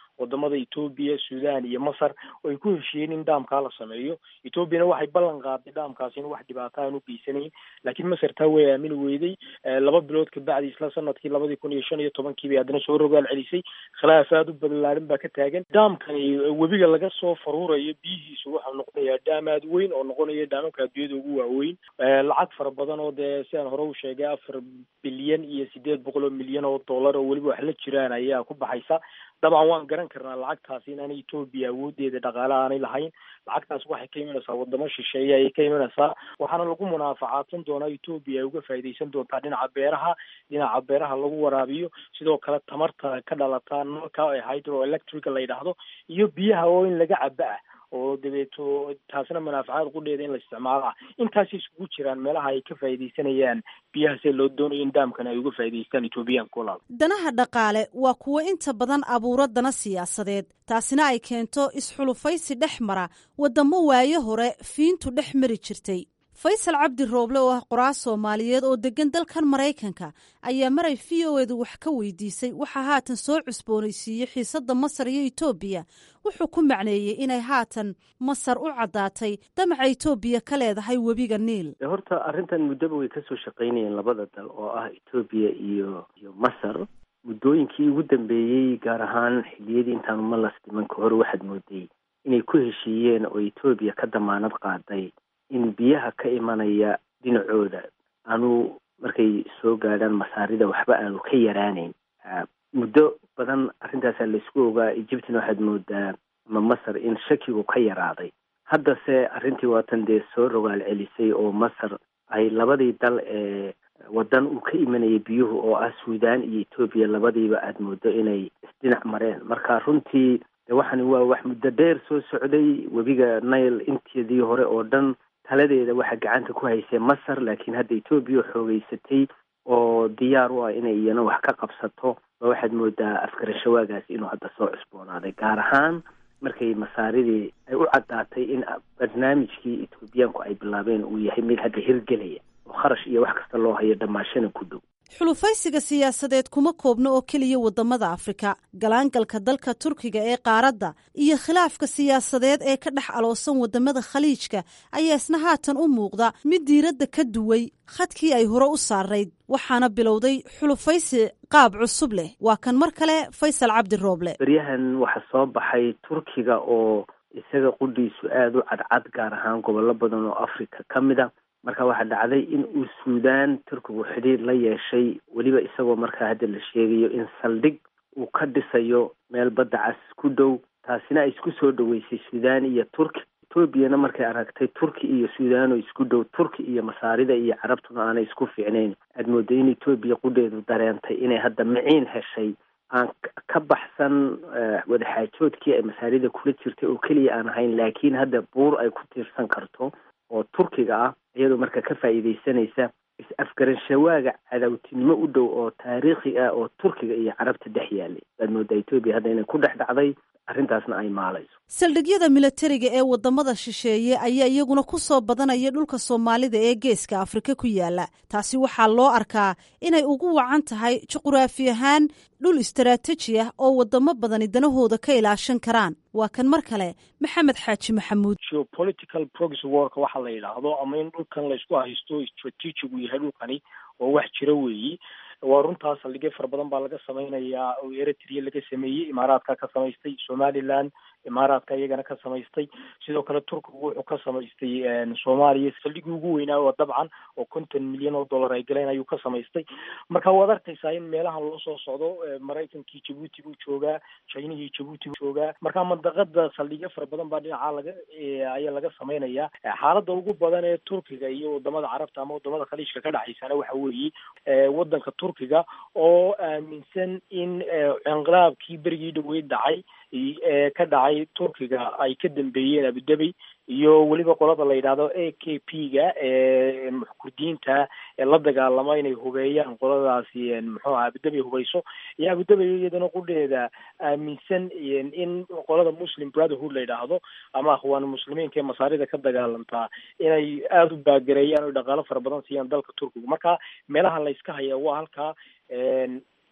wadamada etoobiya sudan iyo masar oo ay ku heshiiyeen in dhaamkaa la sameeyo etoobiyana waxay ballan qaaday dhaamkaasi in wax dhibaato aan u geysanayn laakiin masar taa way aamini weyday laba bilood kabacdi isla sanadkii labadii kun iyo shan iyo tobankii bay haddana soo rogaal celisay khilaaf aada u balaarin baa ka taagan dhaamkani webiga laga soo faruurayo biyihiisu waxau noqonayaa dhaam aada weyn oo noqonaya dhaamamka adduunyada ugu waaweyn lacag fara badan oo dee sidaan hore u sheegay afar bilyan iyo sideed boqol oo milyan oo dollar oo weliba wax la jiraan ayaa ku baxaysa dabcan waan garan karnaa lacagtaasi inaanay etoobiya awoodeeda dhaqaale aanay lahayn lacagtaas waxay ka imanaysaa wadamo shisheeye ayay ka imanaysaa waxaana lagu munaafacaadsan doonaa etoobiya ay uga faa'iidaysan doontaa dhinaca beeraha dhinaca beeraha lagu waraabiyo sidoo kale tamarta ka dhalataa nalka ee hydroelectrica la yidhaahdo iyo biyaha oo in laga caba ah oo dabeeto taasina manaafacaad qudheeda in la isticmaalo ah intaasay isugu jiraan meelaha ay ka faa'iidaysanayaan biyahaasee loo doonayo in daamkan ay uga faa'iidaystaan etoobiyaanka walaal danaha dhaqaale waa kuwo inta badan abuuro dana siyaasadeed taasina ay keento isxulufaysi dhex mara waddamo waayo hore fiintu dhex mari jirtay faysal cabdi rooble oo ah qoraas soomaaliyeed oo deggan dalkan maraykanka ayaa maray v o edu wax ka weydiisay waxaa haatan soo cusboonaysiiyey xiisadda masar iyo etoobiya wuxuu ku macneeyey inay haatan masar u caddaatay damaca etoobiya ka leedahay webiga niil horta arrintan muddaba way kasoo shaqaynayeen labada dal oo ah etoobiya iyo iyo masar muddooyinkii ugu dambeeyey gaar ahaan xiliyadii intaanu malas dhiman ka hore waxaad mooday inay ku heshiiyeen oo etoobiya ka damaanad qaaday in biyaha ka imanaya dhinacooda aanu markay soo gaadhaan masaarida waxba aanu ka yaraanayn muddo badan arrintaasaa laysku ogaa egyptina waxaad moodaa ama masar in shakigu ka yaraaday haddase arrintii waatan dee soo rogaal celisay oo masar ay labadii dal ee waddan uu ka imanayay biyuhu oo ah suudaan iyo etoobiya labadiiba aada moodo inay isdhinac mareen marka runtii de waxani waa wax muddo dheer soo socday webiga nail inteedii hore oo dhan taladeeda waxaa gacanta ku haysay masar laakiin hadda etoobiya xoogeysatay oo diyaar u ah inay iyana wax ka qabsato ba waxaad moodaa afgarashawaagaasi inuu hadda soo cusboonaaday gaar ahaan markay masaaridii ay u caddaatay in barnaamijkii etoobiyaanku ay bilaabeen uu yahay mid hadda hirgelaya oo kharash iyo wax kasta loo hayo dhammaashana ku dhow xulufaysiga siyaasadeed kuma koobno oo keliya waddamada afrika galaangalka dalka turkiga ee qaaradda iyo khilaafka siyaasadeed ee ka dhex aloosan waddamada khaliijka ayaa isna haatan u muuqda mid diiradda ka duway khadkii ay hore u saarayd waxaana bilowday xulufaysi qaab cusub leh waa kan mar kale faysal cabdi rooble beryahan waxaa soo baxay turkiga oo isaga qudhiisu aada u cadcad gaar ahaan gobollo badan oo afrika ka mid a marka waxaa dhacday in uu suudaan turkigu xidhiir la yeeshay weliba isagoo markaa hadda la sheegayo in saldhig uu ka dhisayo meel badda cas ku dhow taasina ay isku soo dhaweysay suudaan iyo turki etoobiyana markay aragtay turki iyo suudaan oo isku dhow turki iyo masaarida iyo carabtuna aanay isku fiicnayn aad mooday in etoobiya qudheedu dareentay inay hadda miciin heshay aan ka baxsan wadaxaajoodkii ay masaarida kula jirtay oo keliya aan ahayn laakiin hadda buur ay ku tiirsan karto oo turkiga ah iyadoo marka ka faa'iidaysanaysa is-afgaranshawaaga cadawtinimo u dhow oo taariikhi ah oo turkiga iyo carabta dhex yaalay waad moodaa etoobiya hadda inay ku dhex dhacday arrintaasna ay maalayso saldhigyada milatariga ee waddamada shisheeye ayaa iyaguna ku soo badanaya dhulka soomaalida ee geeska afrika ku yaala taasi waxaa loo arkaa inay ugu wacan tahay juquraafi ahaan dhul istaraatiiji ah oo waddamo badani danahooda ka ilaashan karaan waa kan mar kale maxamed xaaji maxamuud geopolitical progress work waxa la yidhaahdo ama in dhulkan laysku haysto strategic uu yahay dhulkani oo wax jira weeyi waa runtaas saldhigyo fara badan baa laga samaynayaa oo eritrea laga sameeyey imaaraadka ka samaystay somaliland imaaraadka iyagana ka samaystay sidoo kale turkigu wuxuu ka samaystay soomaaliya saldhigii ugu weynaa oo dabcan oo konton milyan oo dollar ay galeen ayuu ka samaystay marka waad arkaysaa in meelahan loo soo socdo maraykankii jabuuti buu joogaa chinihii jabuuti buu joogaa marka mandaqada saldhigyo fara badan baa dhinaca laga ayaa laga samaynayaa xaaladda ugu badan ee turkiga iyo wadamada carabta ama wadamada khaliijka ka dhaxaysana waxa weeye wadanka turkiga oo aaminsan in inqilaabkii berigii dhaweyd dhacay ee ka dhacay turkiga ay ka dambeeyeen abudabey iyo weliba qolada la yidhaahdo a k p ga ee kurdiyiinta ee la dagaalama inay hubeeyaan qoladaasi muxuu aha abudabey hubeyso iyo abudabey iyadana qudheeda aaminsan in qolada muslim brotherhood la yidhaahdo ama akhwaan muslimiinka ee masaarida ka dagaalamtaa inay aada u baagareeyaan o dhaqaalo fara badan siiyaan dalka turkiga marka meelaha la yska haya waa halkaa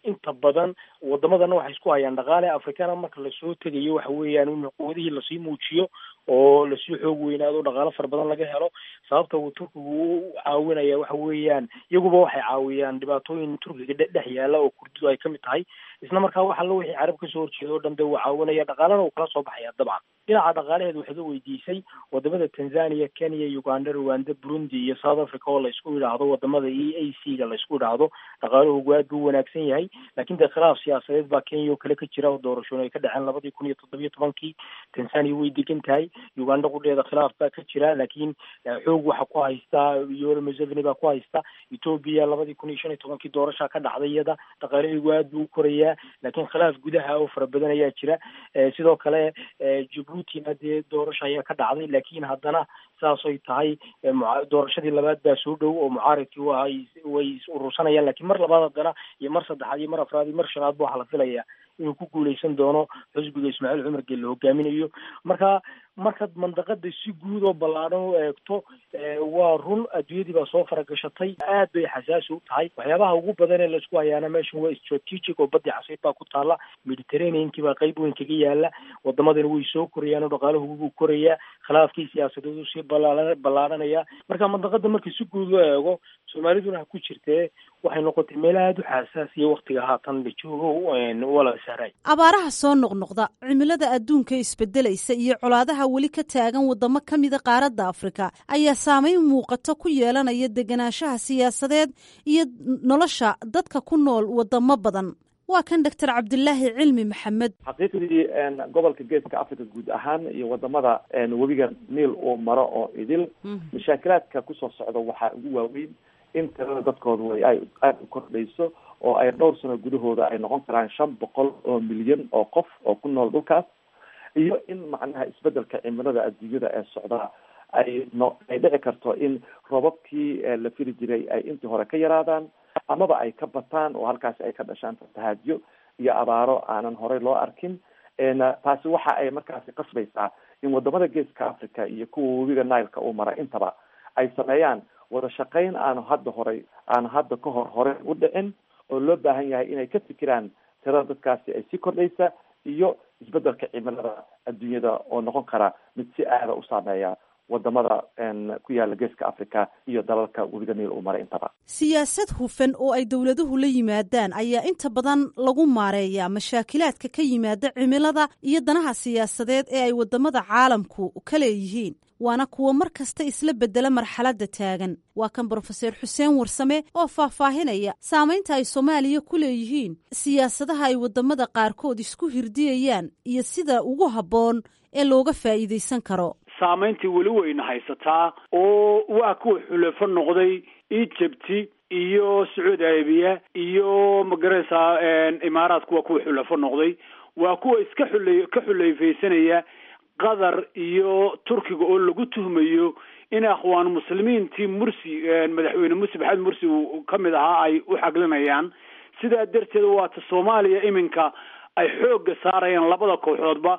inta badan wadamadana waxay isku hayaan dhaqaale afrikana marka lasoo tegayo waxa weeyaan in quwadihii lasii muujiyo oo lasii xoog weynaado dhaqaalo fara badan laga helo sababta uu turkigu u caawinaya waxa weeyaan iyaguba waxay caawiyaan dhibaatooyin turkiga dhex yaala oo kurdidu ay kamid tahay isla markaa wax allo wixii carab kasoo horjeeda o dhan de uu caawinaya dhaqaalana uu kala soo baxaya dabcan dhinaca dhaqaalaheed waxay ka weydiisay wadamada tanzania kenya uganda rwanda burundi iyo south africa oo laysku yidhaahdo wadamada e a c ga laysku yidhaahdo dhaqaalahoogu aad buu wanaagsan yahay laakiin dee khilaaf siyaasadeed baa kenya oo kale ka jira oo doorashooyin ay ka dhaceen labadii kun iyo toddobiyo tobankii tanzania way degan tahay uganda qudheeda khilaaf baa ka jira laakiin xoog waxa ku haystaa yoweri museveni baa ku haysta ethoobia labadii kun iyo shan iyo tobankii doorashaa ka dhacday iyada dhaqaalaheegu aad buu u korayaa laakiin khilaaf gudaha oo fara badan ayaa jira sidoo kale jabuutina dee doorasha ayaa ka dhacday laakiin haddana saasoy tahay doorashadii labaad baa soo dhow oo mucaaridkii waa way is urursanayaan lakiin mar labaad haddana iyo mar saddexaad iyo mar afraad iyo mar shanaad ba waxaa la filayaa inuu ku guuleysan doono xusbiga ismaaciil cumar gelle hogaaminayo marka markaad mandaqada si guud oo ballaadhan u eegto waa run adduunyadii baa soo faragashatay aad bay xasaasi u tahay waxyaabaha ugu badan ee laisku hayaana meeshan waa strategic oo badii casiid baa ku taala mediterraneankii baa qeyb weyn kaga yaala wadamadana way soo korayaan oo dhaqaalahu buu korayaa khilaafkii siyaasadeed uu sii ballaa ballaadhanaya marka mandaqada marka si guud loo eego soomaaliduna ha ku jirtee waxay noqotay meel aada u xasaasiya waktiga haatan la joogo wala sahray abaaraha soo noqnoqda cimilada adduunka isbedelaysa iyo colaadaha weli ka taagan wadamo ka mida qaaradda afrika ayaa saameyn muuqato ku yeelanaya deganaanshaha siyaasadeed iyo nolosha dadka ku nool wadamo badan waa kan doctor cabdilaahi cilmi maxamed xaqiiqdii gobolka geeska africa guud ahaan iyo wadamada webiga niil uu maro oo idil mashaakilaadka kusoo socda waxaa ugu waaweyn in tirada dadkooda way ay aada u kordhayso oo ay dhowr sano gudahooda ay noqon karaan shan boqol oo milyan oo qof oo ku nool dhulkaas iyo in macnaha isbedelka cimilada adduunyada ee socdaa ay no ay dhici karto in robabkii la fili jiray ay intii hore ka yaraadaan amaba ay ka bataan oo halkaasi ay ka dhashaan fatahaadyo iyo abaaro aanan horey loo arkin taasi waxa ay markaasi qasbaysaa in wadamada geeska africa iyo kuwa webiga nileka uu mara intaba ay sameeyaan wada shaqayn aanu hadda horay aanu hadda ka hor hore u dhicin oo loo baahan yahay inay ka fikiraan tirada dadkaasi ay sii kordhaysa iyo isbedelka cimilada adduunyada oo noqon kara mid si aada u saameeya wadamada ku yaala geeska africa iyo dalalka webiga niil uu maray intaba siyaasad hufan oo ay dowladuhu la yimaadaan ayaa inta badan lagu maareeyaa mashaakilaadka ka yimaada cimilada iyo danaha siyaasadeed ee ay wadamada caalamku ka leeyihiin waana kuwa mar kasta isla bedela marxaladda taagan waa kan brofeser xuseen warsame oo faahfaahinaya saamaynta ay soomaaliya ku leeyihiin siyaasadaha ay wadamada qaarkood isku hirdiyayaan iyo sida ugu habboon ee looga faa'iidaysan karo saamayntii weli weyna haysataa oo waa kuwa xulafo noqday egypt iyo sacuudi arabiya iyo magaraysaa imaaraadku waa kuwa xulafo noqday waa kuwa iska xule ka xuleyfaysanaya qatar iyo turkiga oo lagu tuhmayo in akhwaan muslimiintii mursi madaxweyne mursi maxamed mursi uu ka mid ahaa ay u xaglinayaan sidaa darteed waata soomaaliya iminka ay xoogga saarayaan labada kooxoodba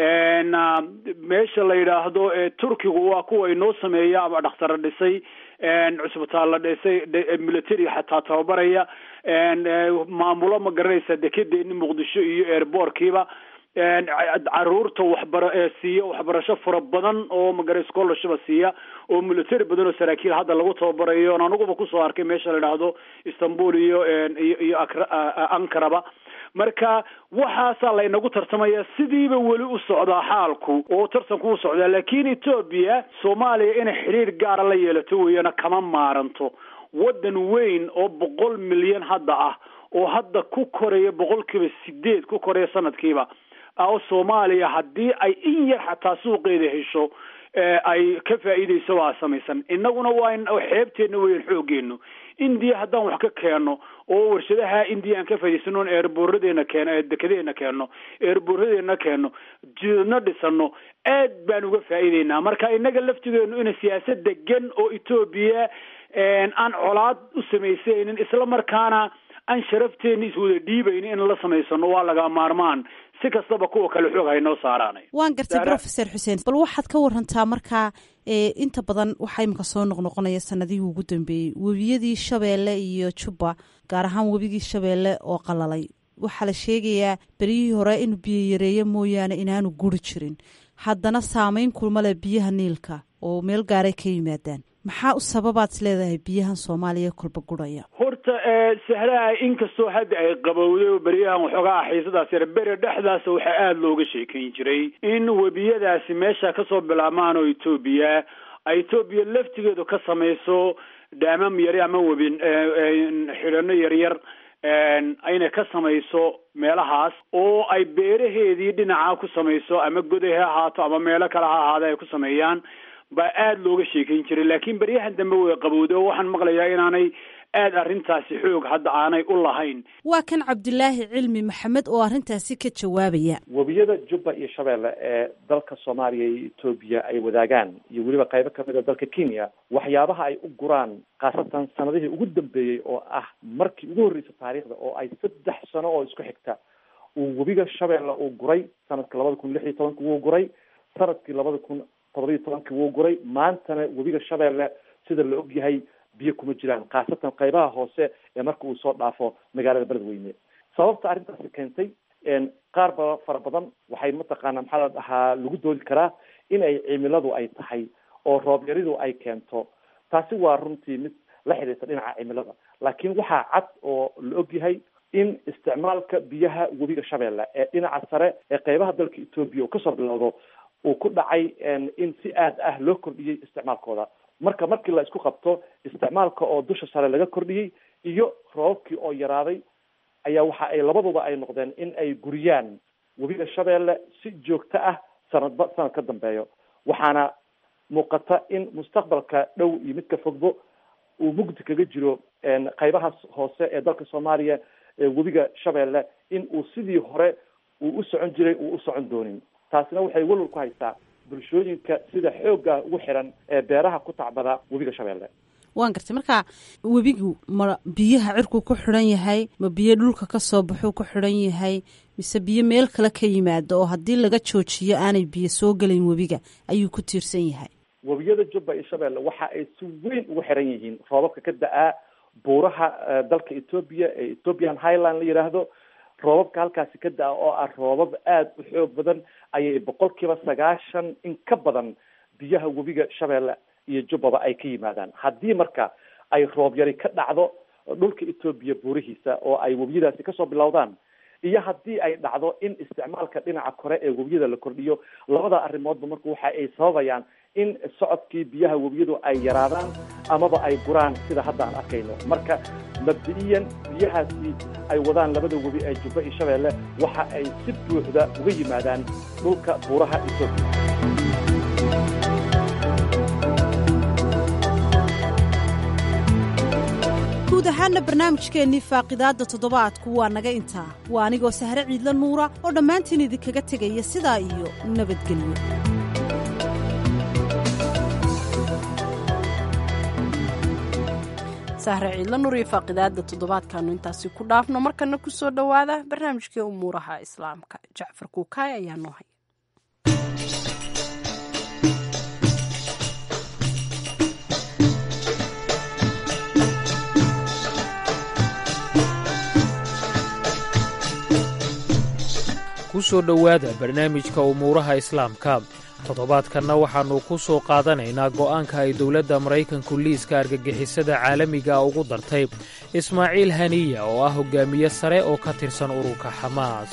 meesha la yidhaahdo turkigu waa kuwa inoo sameeya ama dhakhtara dhisay cusbitaal la dhisay military xataa tababaraya maamulo ma garanaysa dekedeeni muqdisho iyo airbortkiiba caruurta waxbara siiya waxbarasho fara badan oo magara scholarship siiya oo military badan oo saraakiil hadda lagu tababarayo on aniguba kusoo arkay meesha la idhaahdo istanbul iyo iyo iyo ankaraba marka waxaasaa laynagu tartamaya sidiiba weli u socdaa xaalku oo tartanku u socdaa laakiin etoobiya soomaaliya inay xidhiir gaara la yeelato weeyana kama maaranto waddan weyn oo boqol milyan hadda ah oo hadda ku koraya boqolkiiba sideed ku koraya sanadkiiba oo soomaaliya haddii ay in yar xataa suuqeeda hesho ay ka faa'iidayso waa samaysan innaguna waa xeebteenna weyan xoogeenu indiya haddaan wax ka keeno oo warshadaha indiya aan ka faa'idaysano on eerbooradeena keeno dekedeena keeno eerbooradeena keeno jidadna dhisano aad baan uga faa'iideynaa marka innaga laftigeenu ina siyaasad degan oo etoobiya aan colaad u samaysaynin isla markaana aan sharafteena iswada dhiibayni in la samaysano waa laga maarmaan si kastaba kuwa kale xoog haynoo saaraanay waan gartay brofeser xuseen bal waxaad ka warantaa markaa inta badan waxaa imika soo noqnoqonaya sanadihii ugu dambeeyey webiyadii shabeelle iyo jubba gaar ahaan webigii shabeelle oo qalalay waxaa la sheegayaa beryihii hore inuu biyo yareeyo mooyaane inaanu guri jirin haddana saameyn kulma leh biyaha niilka oo meel gaaray ka yimaadaan maxaa u sababaad is leedahay biyahan soomaaliya kolba guraya horta sahraha inkastoo hadda ay qabowday oo beryahan waxoogaa xiisadaas yar bere dhexdaas waxaa aada looga sheekayn jiray in webiyadaasi meesha kasoo bilaabmaan oo etoobiya ay etoobiya laftigeedu ka samayso dhaamam yari ama webin xidhano yaryar ayna ka samayso meelahaas oo ay beeraheedii dhinaca ku samayso ama goday ha ahaato ama meelo kale ha ahaada ay ku sameeyaan baa aada looga sheekayn jiray laakiin beryahan dambe way qabowday oo waxaan maqlayaa inaanay aada arrintaasi xoog hadda aanay u lahayn waa kan cabdilaahi cilmi maxamed oo arrintaasi ka jawaabaya webiyada jubba iyo shabeelle ee dalka soomaaliya iyo etoobiya ay wadaagaan iyo weliba qaybo kamid a dalka kenya waxyaabaha ay u guraan khaasatan sanadihii ugu dambeeyey oo ah markii ugu horreysay taariikhda oo ay saddex sano oo isku xigta uu webiga shabeelle uu guray sanadka labada kun lix iyo tobanki wuu guray sanadkii labada kun toddobiyo tobankii wuu guray maantana webiga shabeelle sida la og yahay biyo kuma jiraan khaasatan qaybaha hoose ee marka uu soo dhaafo magaalada beledweyne sababta arrintaasi keentay qaar ba fara badan waxay mataqaana maxaa la dhahaa lagu doodi karaa in ay cimiladu ay tahay oo roob yaridu ay keento taasi waa runtii mid la xidhiirta dhinaca cimilada laakiin waxaa cad oo la og yahay in isticmaalka biyaha webiga shabeelle ee dhinaca sare ee qaybaha dalka etoobiya uu kasoo bilowdo uu ku dhacay in si aad ah loo kordhiyey isticmaalkooda marka markii la isku qabto isticmaalka oo dusha sare laga kordhiyey iyo roobabkii oo yaraaday ayaa waxa ay labaduba ay noqdeen in ay guriyaan webiga shabeelle si joogto ah sanadba sanad ka dambeeyo waxaana muuqata in mustaqbalka dhow iyo midka fogbo uu mugdi kaga jiro qaybahaas hoose ee dalka soomaaliya ee webiga shabeelle in uu sidii hore uu u socon jiray uu u socon doonin taasina waxay walwal ku haystaa bulshooyinka sida xoogga ugu xiran ee beeraha ku tacbada webiga shabeelle waan gartay marka webigu ma biyaha cirkuu ku xidhan yahay ma biyo dhulka ka soo baxuu ku xidhan yahay mise biyo meel kale ka yimaado oo haddii laga joojiyo aanay biyo soo gelayn webiga ayuu ku tiirsan yahay webiyada jubba iyo shabeelle waxa ay si weyn ugu xiran yihiin roobabka ka da-aa buuraha dalka etoobiya ee ethiopian highland la yidhaahdo roobabka halkaasi ka da-a oo ah roobab aada u xoog badan ayay boqol kiiba sagaashan in ka badan biyaha webiga shabeelle iyo jubbaba ay ka yimaadaan haddii marka ay roob yari ka dhacdo dhulka etoobiya buurihiisa oo ay webiyadaasi kasoo bilowdaan iyo haddii ay dhacdo in isticmaalka dhinaca kore ee webiyada la kordhiyo labada arrimoodba marka waxa ay sababayaan in socodkii biyaha webiyadu ay yaraadaan amaba ay guraan sida hadda aan arkayno marka mabdi-iyan biyahaasi ay wadaan labada webi ee jubba iyo shabeelle waxa ay si buuxda uga yimaadaan dhulka buuraha etoobiya guud ahaanna barnaamijkeennii faaqidaadda toddobaadku waa naga intaa waa anigoo sahre ciidla nuura oo dhammaantiin idinkaga tegaya sidaa iyo nabadgelyo sahre ciidla nuur iyo faaqidaadda toddobaadkaanu intaasi ku dhaafno markana ku soo dhowaada barnaamijkii umuuraha islaamka jacfar kuukaay ayaa noo haya ku soo dhowaada barnaamijka umuuraha islaamka toddobaadkanna waxaannu ku soo qaadanaynaa go'aanka ay dowladda maraykanku liiska argagixisada caalamiga ugu dartay ismaaciil haniya oo ah hoggaamiye sare oo ka tirsan ururka xamaas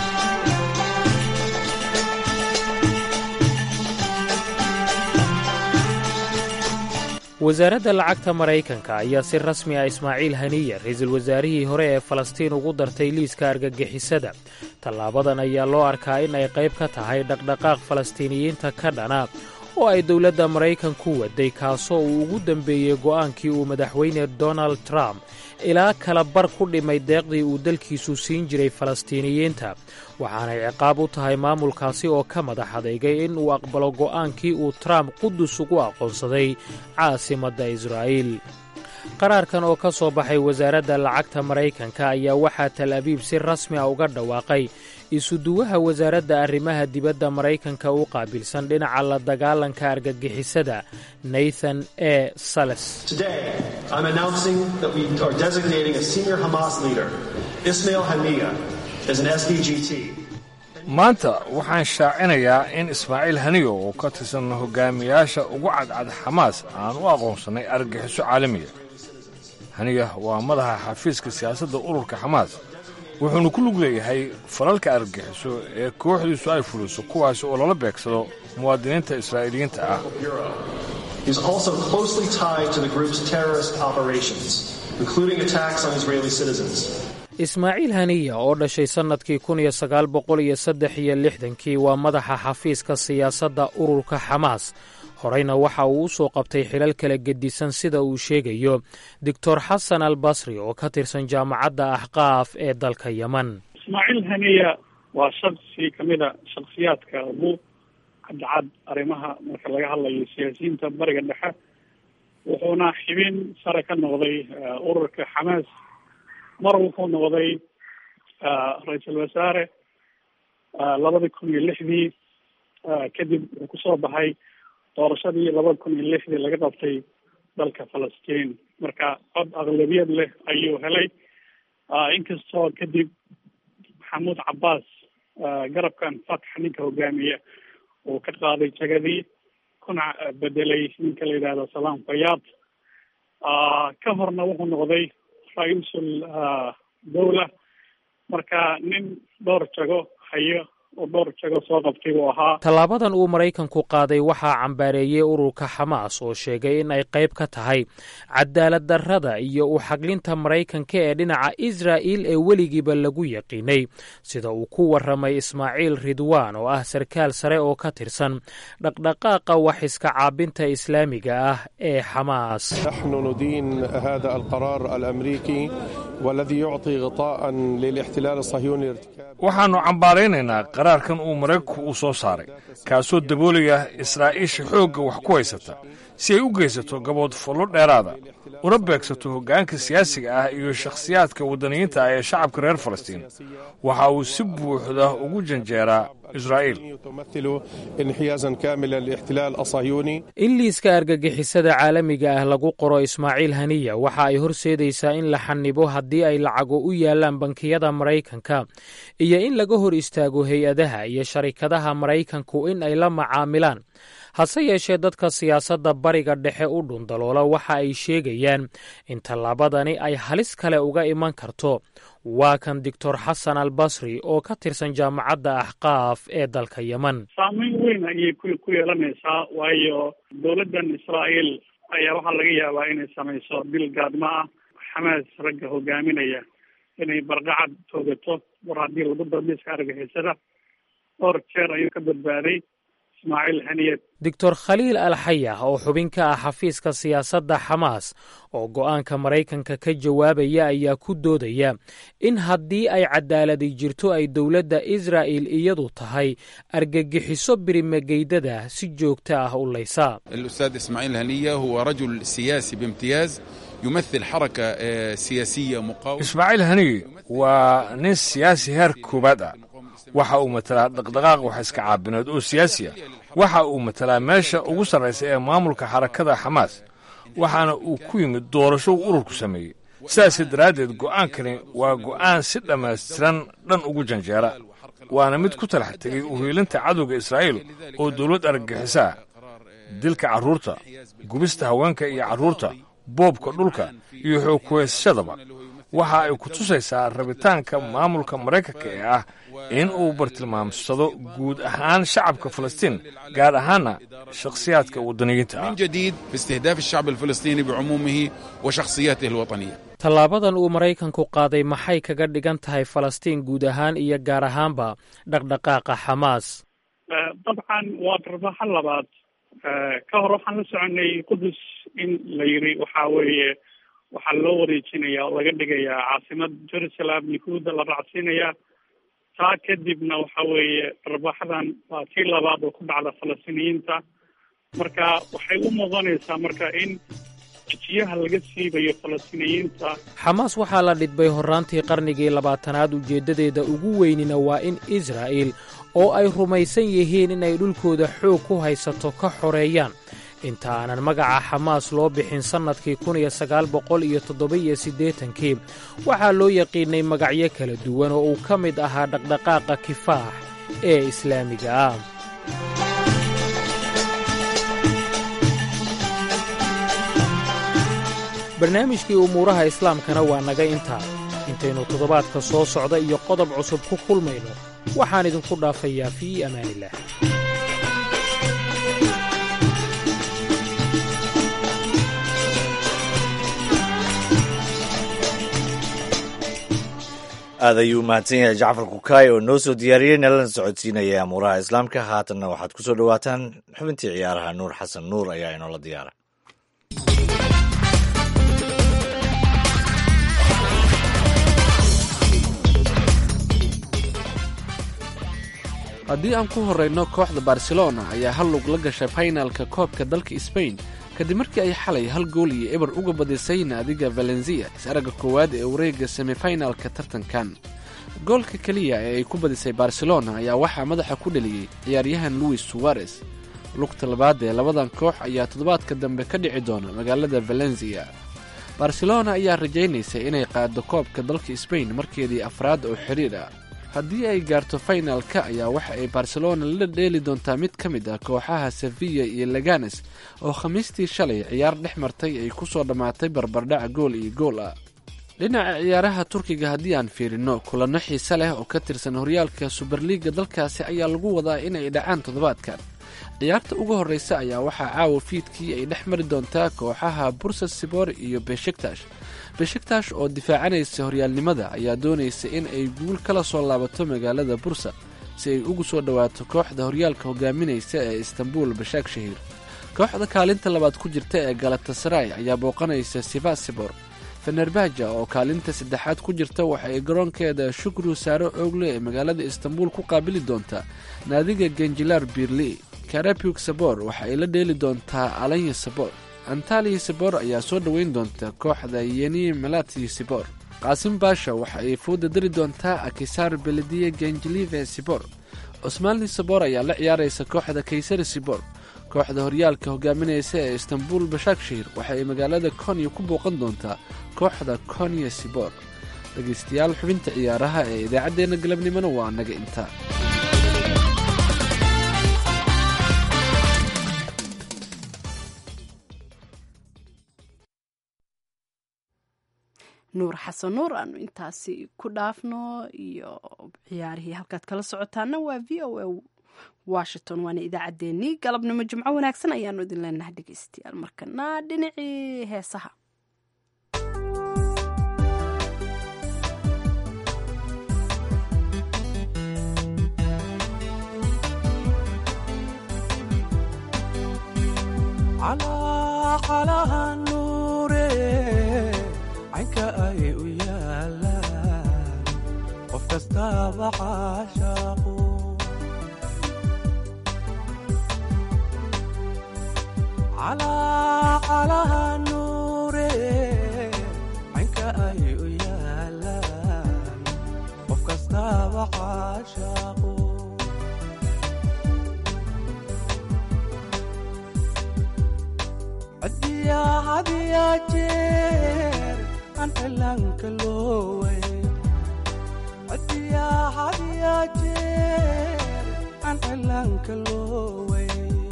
wasaaradda lacagta maraykanka ayaa si rasmi ah ismaaciil haniya ra-iisul wasaarihii hore ee falastiin ugu dartay liiska argagixisada tallaabadan ayaa loo arkaa in ay qayb ka tahay dhaqdhaqaaq falastiiniyiinta ka dhana oo ay dowladda maraykanku waday kaasoo uu ugu dembeeyey go'aankii uu madaxweyne donald trump ilaa kala bar ku dhimay deeqdii uu dalkiisu siin jiray falastiiniyiinta waxaanay ciqaab u tahay maamulkaasi oo ka madax adeygay in uu aqbalo go'aankii uu trump qudus ugu aqoonsaday caasimadda israa'iil qaraarkan oo ka soo baxay wasaaradda lacagta maraykanka ayaa waxaa tal abiib si rasmi a uga dhawaaqay isuduwaha wasaaradda arrimaha dibadda maraykanka u qaabilsan dhinaca la dagaalanka argagixisada nathan e sales maanta waxaan shaacinayaa in ismaaciil haniyo oo ka tirsan hogaamiyaasha ugu cadcad xamaas aan u aqoonsannay argagixiso caalamiya haniya waa madaxa xafiiska siyaasadda ururka xamaas wuxuuna ku lug leeyahay falalka argagixiso ee kooxdiisu ay fuliso kuwaasi oo lala beegsado muwaadiniinta israa'iiliyiinta ah ismaaciil haniya oo dhashay sannadkii kun iyo sagaal boqol iyo saddex iyo lixdankii waa madaxa xafiiska siyaasadda ururka xamaas horeyna waxa uu u soo qabtay xilal kala gedisan sida uu sheegayo doctor xasan al basri oo ka tirsan jaamacadda axqaaf ee dalka yeman ismaaciil haniya waa shaksi ka mid a shaksiyaadka ugu cadcad arrimaha marka laga hadlayo siyaasiyiinta bariga dhexe wuxuuna xibin sare ka noqday ururka xamaas mar wuxuu noqday ra-iisul wasaare labada kun iyo lixdii kadib wuxuu kusoo baxay doorashadii labada kun iyo lixdii laga qabtay dalka falastiin marka cod aqlabiyad leh ayuu helay inkastoo kadib maxamuud cabbaas garabkan fatx ninka hogaamiya uu ka qaaday jagadii kuna bedelay ninka la yidhahdo salaam fayaad ka horna wuxuu noqday ra-iisul dawla marka nin dhowr jago hayo oo dhowr jago soo qabtay buu ahaa tallaabadan uu maraykanku qaaday waxaa cambaareeyey ururka xamaas oo sheegay in ay qayb ka tahay cadaalad darrada iyo u xaglinta maraykanka ee dhinaca israa'il ee weligiiba lagu yaqiinay sida uu ku warramay ismaaciil ridwaan oo ah sarkaal sare oo ka tirsan dhaqdhaqaaqa wax iska caabinta islaamiga ah ee xamaas نحن ندين هذا القرار الأمريكي والذي يعطي غطاء للاحتلال الصهيوني لارتكاب waxaannu cambaaraynaynaa qaraarkan uu maraykanku uu soo saaray kaasoo daboolaya israa'iisha xoogga wax ku haysata si ay u geysato gabood fullo dheeraada una beegsato hoggaanka siyaasiga ah iyo shakhsiyaadka waddaniyiinta ah ee shacabka reer falastiin waxa uu si buuxda ugu janjeeraa israa'iil تمثل انحيازا كاملا للاحتلال الصهيوني in liiska argagixisada caalamiga ah lagu qoro ismaaciil haniya waxa ay horseedaysaa in la xanibo haddii ay lacago u yaalaan bankiyada maraykanka iyo in laga hor istaago hay-adaha iyo sharikadaha maraykanku in ay la macaamilaan hase yeeshee dadka siyaasadda bariga dhexe u dhundaloola waxa ay sheegayaan in tallaabadani ay halis kale uga iman karto waa kan doctor xasan al basri oo ka tirsan jaamacadda axqaaf ee dalka yeman saameyn weyn ayay ku ku yeelanaysaa waayo dowladdan israa'iil ayaa waxaa laga yaabaa inay samayso dil gaadmo ah xamaas ragga hogaaminaya inay barqacad toogato war haddii lagu darbiska argixisada dhowr jeer ayuu ka badbaaday ismaaciil haniyad doctor khaliil al xayah oo xubin ka ah xafiiska siyaasadda xamaas oo go'aanka maraykanka ka jawaabaya ayaa ku doodaya in haddii ay cadaaladi jirto ay dowladda israa'il iyadu tahay argagixiso birimageydada si joogto ah u laysa الأستاذ إسماعيل هنية هو رجل سياسي بامتياز يمثل حركة آه، سياسية مقاومة ismaaciil haniye waa nin siyaasi heer koowaad ah waxa uu matalaa dhaqdhaqaaq wax iska caabineed oo siyaasi ah waxa uu matalaa meesha ugu sarraysa ee maamulka xarakada xamaas waxaana uu ku yimid doorasho uu ururku sameeyey sidaas daraaddeed go'aankani waa go'aan si dhammaystiran dhan ugu janjeera waana mid ku talax tegey uhiilinta cadowga israa'iil oo dowlad argagixiso ah dilka carruurta gubista haweenka iyo carruurta boobka dhulka iyo xoog kuhaysashadaba waxa ay ku tusaysaa rabitaanka maamulka maraykanka ee ah in uu bartilmaamsado guud ahaan shacabka falastiin gaar ahaanna shakhsiyaadka waddaniyiinta ah من جديد في استهداف الشعب الفلسطيني بعمومه وشخصياته الوطنية tallaabadan uu maraykanku qaaday maxay kaga dhigan tahay falastiin guud ahaan iyo gaar ahaanba dhaqdhaqaaqa xamaas dabcan waa darbaxo labaad ka hor waxaan la soconay qudus in la yiri waxa weeye waxaa loo wareejinaya oo laga dhigayaa caasimad jerusalem yahuudda la raacsiinayaa taa kadibna waxa weeye darbaxadan waa tii labaad oo ku dhacda falastiiniyiinta marka waxay u muuqanaysaa marka in jijiyaha laga siibayo falastiiniyiinta xamaas waxaa la dhidbay horraantii qarnigii labaatanaad ujeeddadeeda ugu weynina waa in israa'iil oo ay rumaysan yihiin inay dhulkooda xoog ku haysato ka xoreeyaan inta aanan magaca xamaas loo bixin sannadkii kun iyo sagaal boqol iyo toddoba-iyo siddeetankii waxaa loo yaqiinnay magacyo kala duwan oo uu ka mid ahaa dhaqdhaqaaqa kifaax ee islaamiga ah barnaamijkii umuuraha islaamkana waa naga intaa intaynu toddobaadka soo socda iyo qodob cusub ku kulmayno waxaan idinku dhaafayaa fii amaanillaah aad ayuu mahadsan yahay jacfar kukaay oo noo soo diyaariyey nalana socodsiinaya amuuraha islaamka haatanna waxaad ku soo dhowaataan xubintii ciyaaraha nuur xasan nuur ayaa inoola diyaara haddii aan ku horrayno kooxda barcelona ayaa hal lug la gashay faynalka koobka dalka sbain kadib markii ay xalay hal gool iyo eber uga badisay naadiga valensiya is-aragga koowaad ee wareegga semifinalka tartankan goolka keliya ee ay ku badisay barcelona ayaa waxaa madaxa ku dheliyey ciyaaryahan luis suwarez lugta labaad ee labadan koox ayaa toddobaadka dambe ka dhici doona magaalada valensiya barcelona ayaa rajaynaysa inay qaaddo koobka dalka sbain markeedii afraad oo xidhiir ah haddii ay gaarto faynalka ayaa waxa ay barcelona la dheeli doontaa mid ka mid ah kooxaha sevilla iyo leganes oo khamiistii shalay ciyaar dhex martay ay ku soo dhammaatay barbardhac gool iyo gool ah dhinaca ciyaaraha turkiga haddii aan fiirino kulanno xiise leh oo ka tirsan horyaalka suberliiga dalkaasi ayaa lagu wadaa inay dhacaan toddobaadkan ciyaarta ugu horreysa ayaa waxaa caawa fiidkii ay dhex mari doontaa kooxaha bursa sibor iyo beshiktash beshiktash oo difaacanaysa horyaalnimada ayaa doonaysa in ay guul kala soo laabato magaalada bursa si ay ugu soo dhowaato kooxda horyaalka hogaaminaysa ee istanbul bashaak shahiir kooxda kaalinta labaad ku jirta ee galatasaray ayaa booqanaysa sivasibor fenerbaja oo kaalinta saddexaad ku jirta waxa ay garoonkeeda shukru saaro oogle ee magaalada istanbul ku qaabili doontaa naadiga genjilar birli karabug sabor waxa ay la dheeli doontaa alanya sabor antaliya sibor ayaa soo dhoweyn doonta kooxda yeni melati sibor qaasim baasha waxa ay fooda dari doontaa akisar belediya genjilive sibor cusmaani sabor ayaa la ciyaaraysa kooxda kaysari sibor kooxda horyaalka hogaaminaysa ee istanbul bashakshir waxa ay magaalada konya ku booqan doontaa kooxda konya sibor dhegaystayaal xubinta ciyaaraha ee idaacaddeenna galabnimona waa naga intaa nuur xasan nuur aanu intaasi ku dhaafno iyo ciyaarihii halkaad kala socotaana waa v o a washington waana idaacaddeenii galabnimo jimco wanaagsan ayaanu idin leenahay dhegeystayaal markana dhinacii heesaha caynka ay u yaalaan qof kastaaba caashaaqu calaha nuure caynka ay u yaalaan qof kastaaba caashaaqu cadiyaa hadiyaa jeer aan cilaanka looway cadiyaa hadiyaa jeer aan cilaanka looway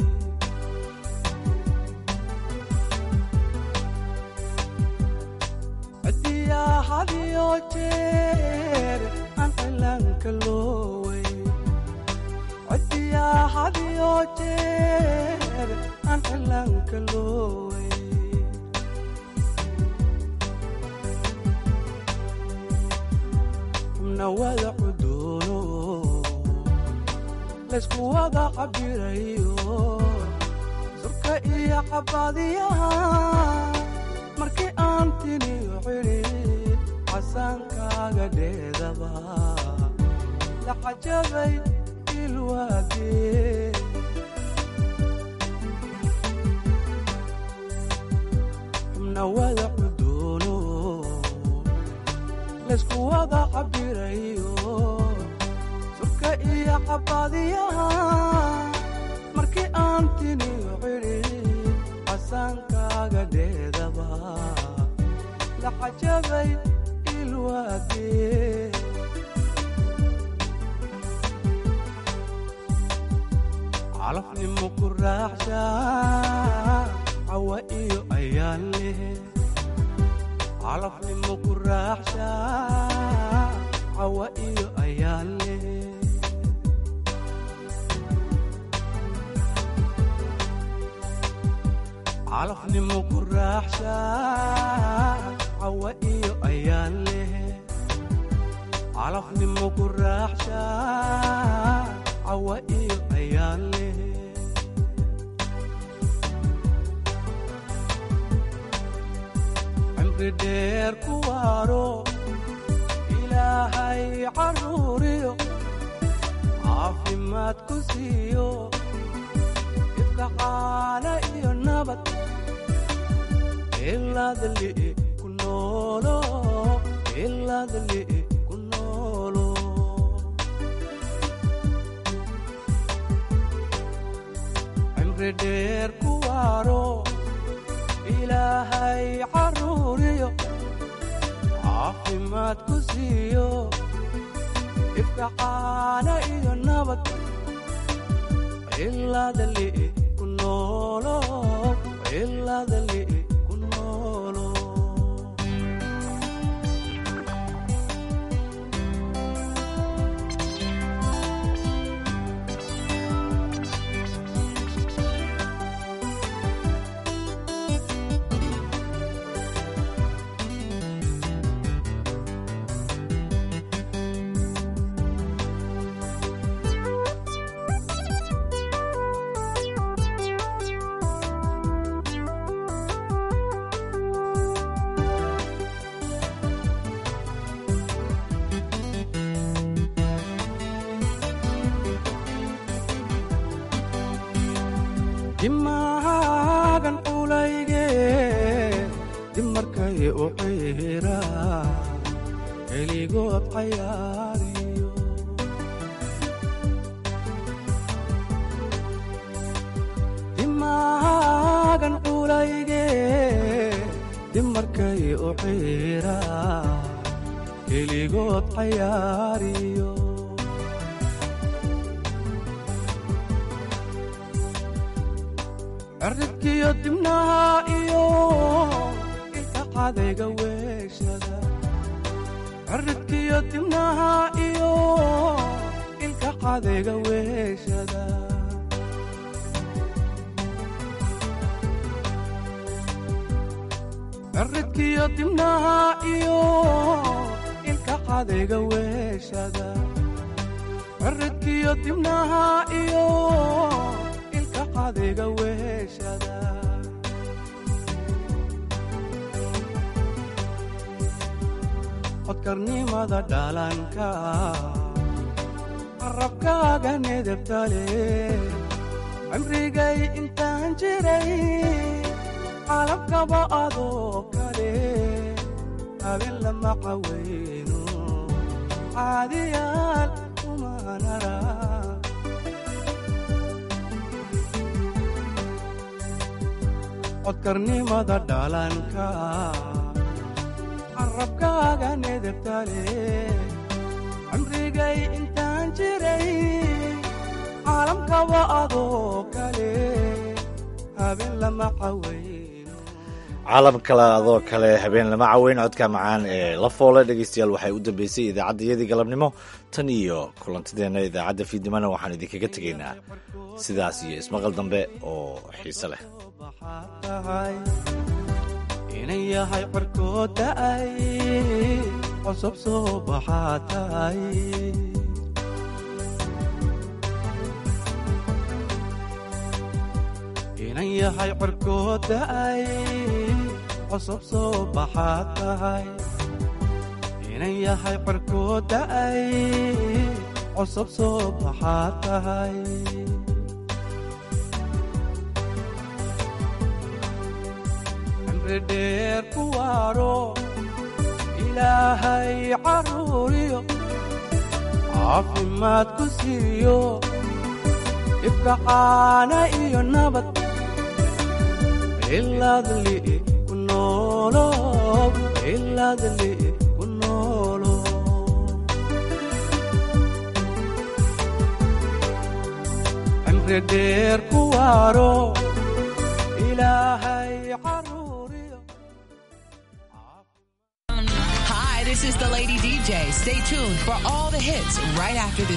cadiyaa hadiyo jeer aan cilaanka looway cadiyaa hadiyo jeer aan cilaanka looway wada cuduuno laysku wada cabirayo surka iyo cabaadiyaha markii aan tiniyo cidhid casaankaaga dheedaba la cajabay ilwaagee xubna cabadiyaha markii aan tiniyo cidhi casaankaaga dheedaba la cajabay ilwaagee calafnimo ku raaxsha cawa iyo ayaan leh calafnimo ku raaxsha cawa iyo ayaan leh calafnimo ku raaxsha cawa iyo ayaan leh calafnimo ku raaxsha cawa iyo ayaan leh cimri dheer ku waaro ilaahay caruuriyo caafimaad ku siiyo ifka caana iyo nabad ilaadli ku noolo ilaadli ku noolo cimri dheer ku waaro ilaahay caruuriyo caafimaad ku siiyo ifka caana iyo nabad ilaadli ku noolo ilaadli ku noolo dimaagan culayge dimarkay u xiira keligood cayaariyo dimaagan culayge dimarkay u xiira keligood cayaariyo cirridkiyo dibnaha iyo ilka cadayga weeshada cirridkiyo dibnaha iyo ilka cadayga weeshada cirridkiyo dibnaha iyo ilka cadayga weeshada cirridkiyo dibnaha iyo ilka cadayga weeshada codkarnimada dhalanka qarabkaaga nedebtale cimrigay intaan jiray calabkaba adoo kale habeen lama cawayno caadiyaal kumanara codkarnimada dhalanka carabkaaga nedebtale cimrigay intaan jiray caalamkaba adoo kale habeen lama caway caalam kale adoo kale habeen lama caweyn codka macaan ee la foole dhegeystayaal waxay u dambeysay idaacaddayadii galabnimo tan iyo kulantideenna idaacadda fiidnimona waxaan idinkaga tegaynaa sidaas iyo ismaqal dambe oo xiise leh inan yahay cirkood da'ay cusub soo baxaa tahay inan yahay cirkood da'ay cusub soo baxaa tahay inan yahay cirkood da'ay cusub soo baxaa tahay dheer ku waaro ilaahay caruuriyo caafimaad ku siiyo ifkacaana iyo nabad iladli ku noolo iladli ku noolo cimri dheer ku waaro ilaahay caruuriyo Hi, this is the Lady DJ. Stay tuned for all the hits right after this.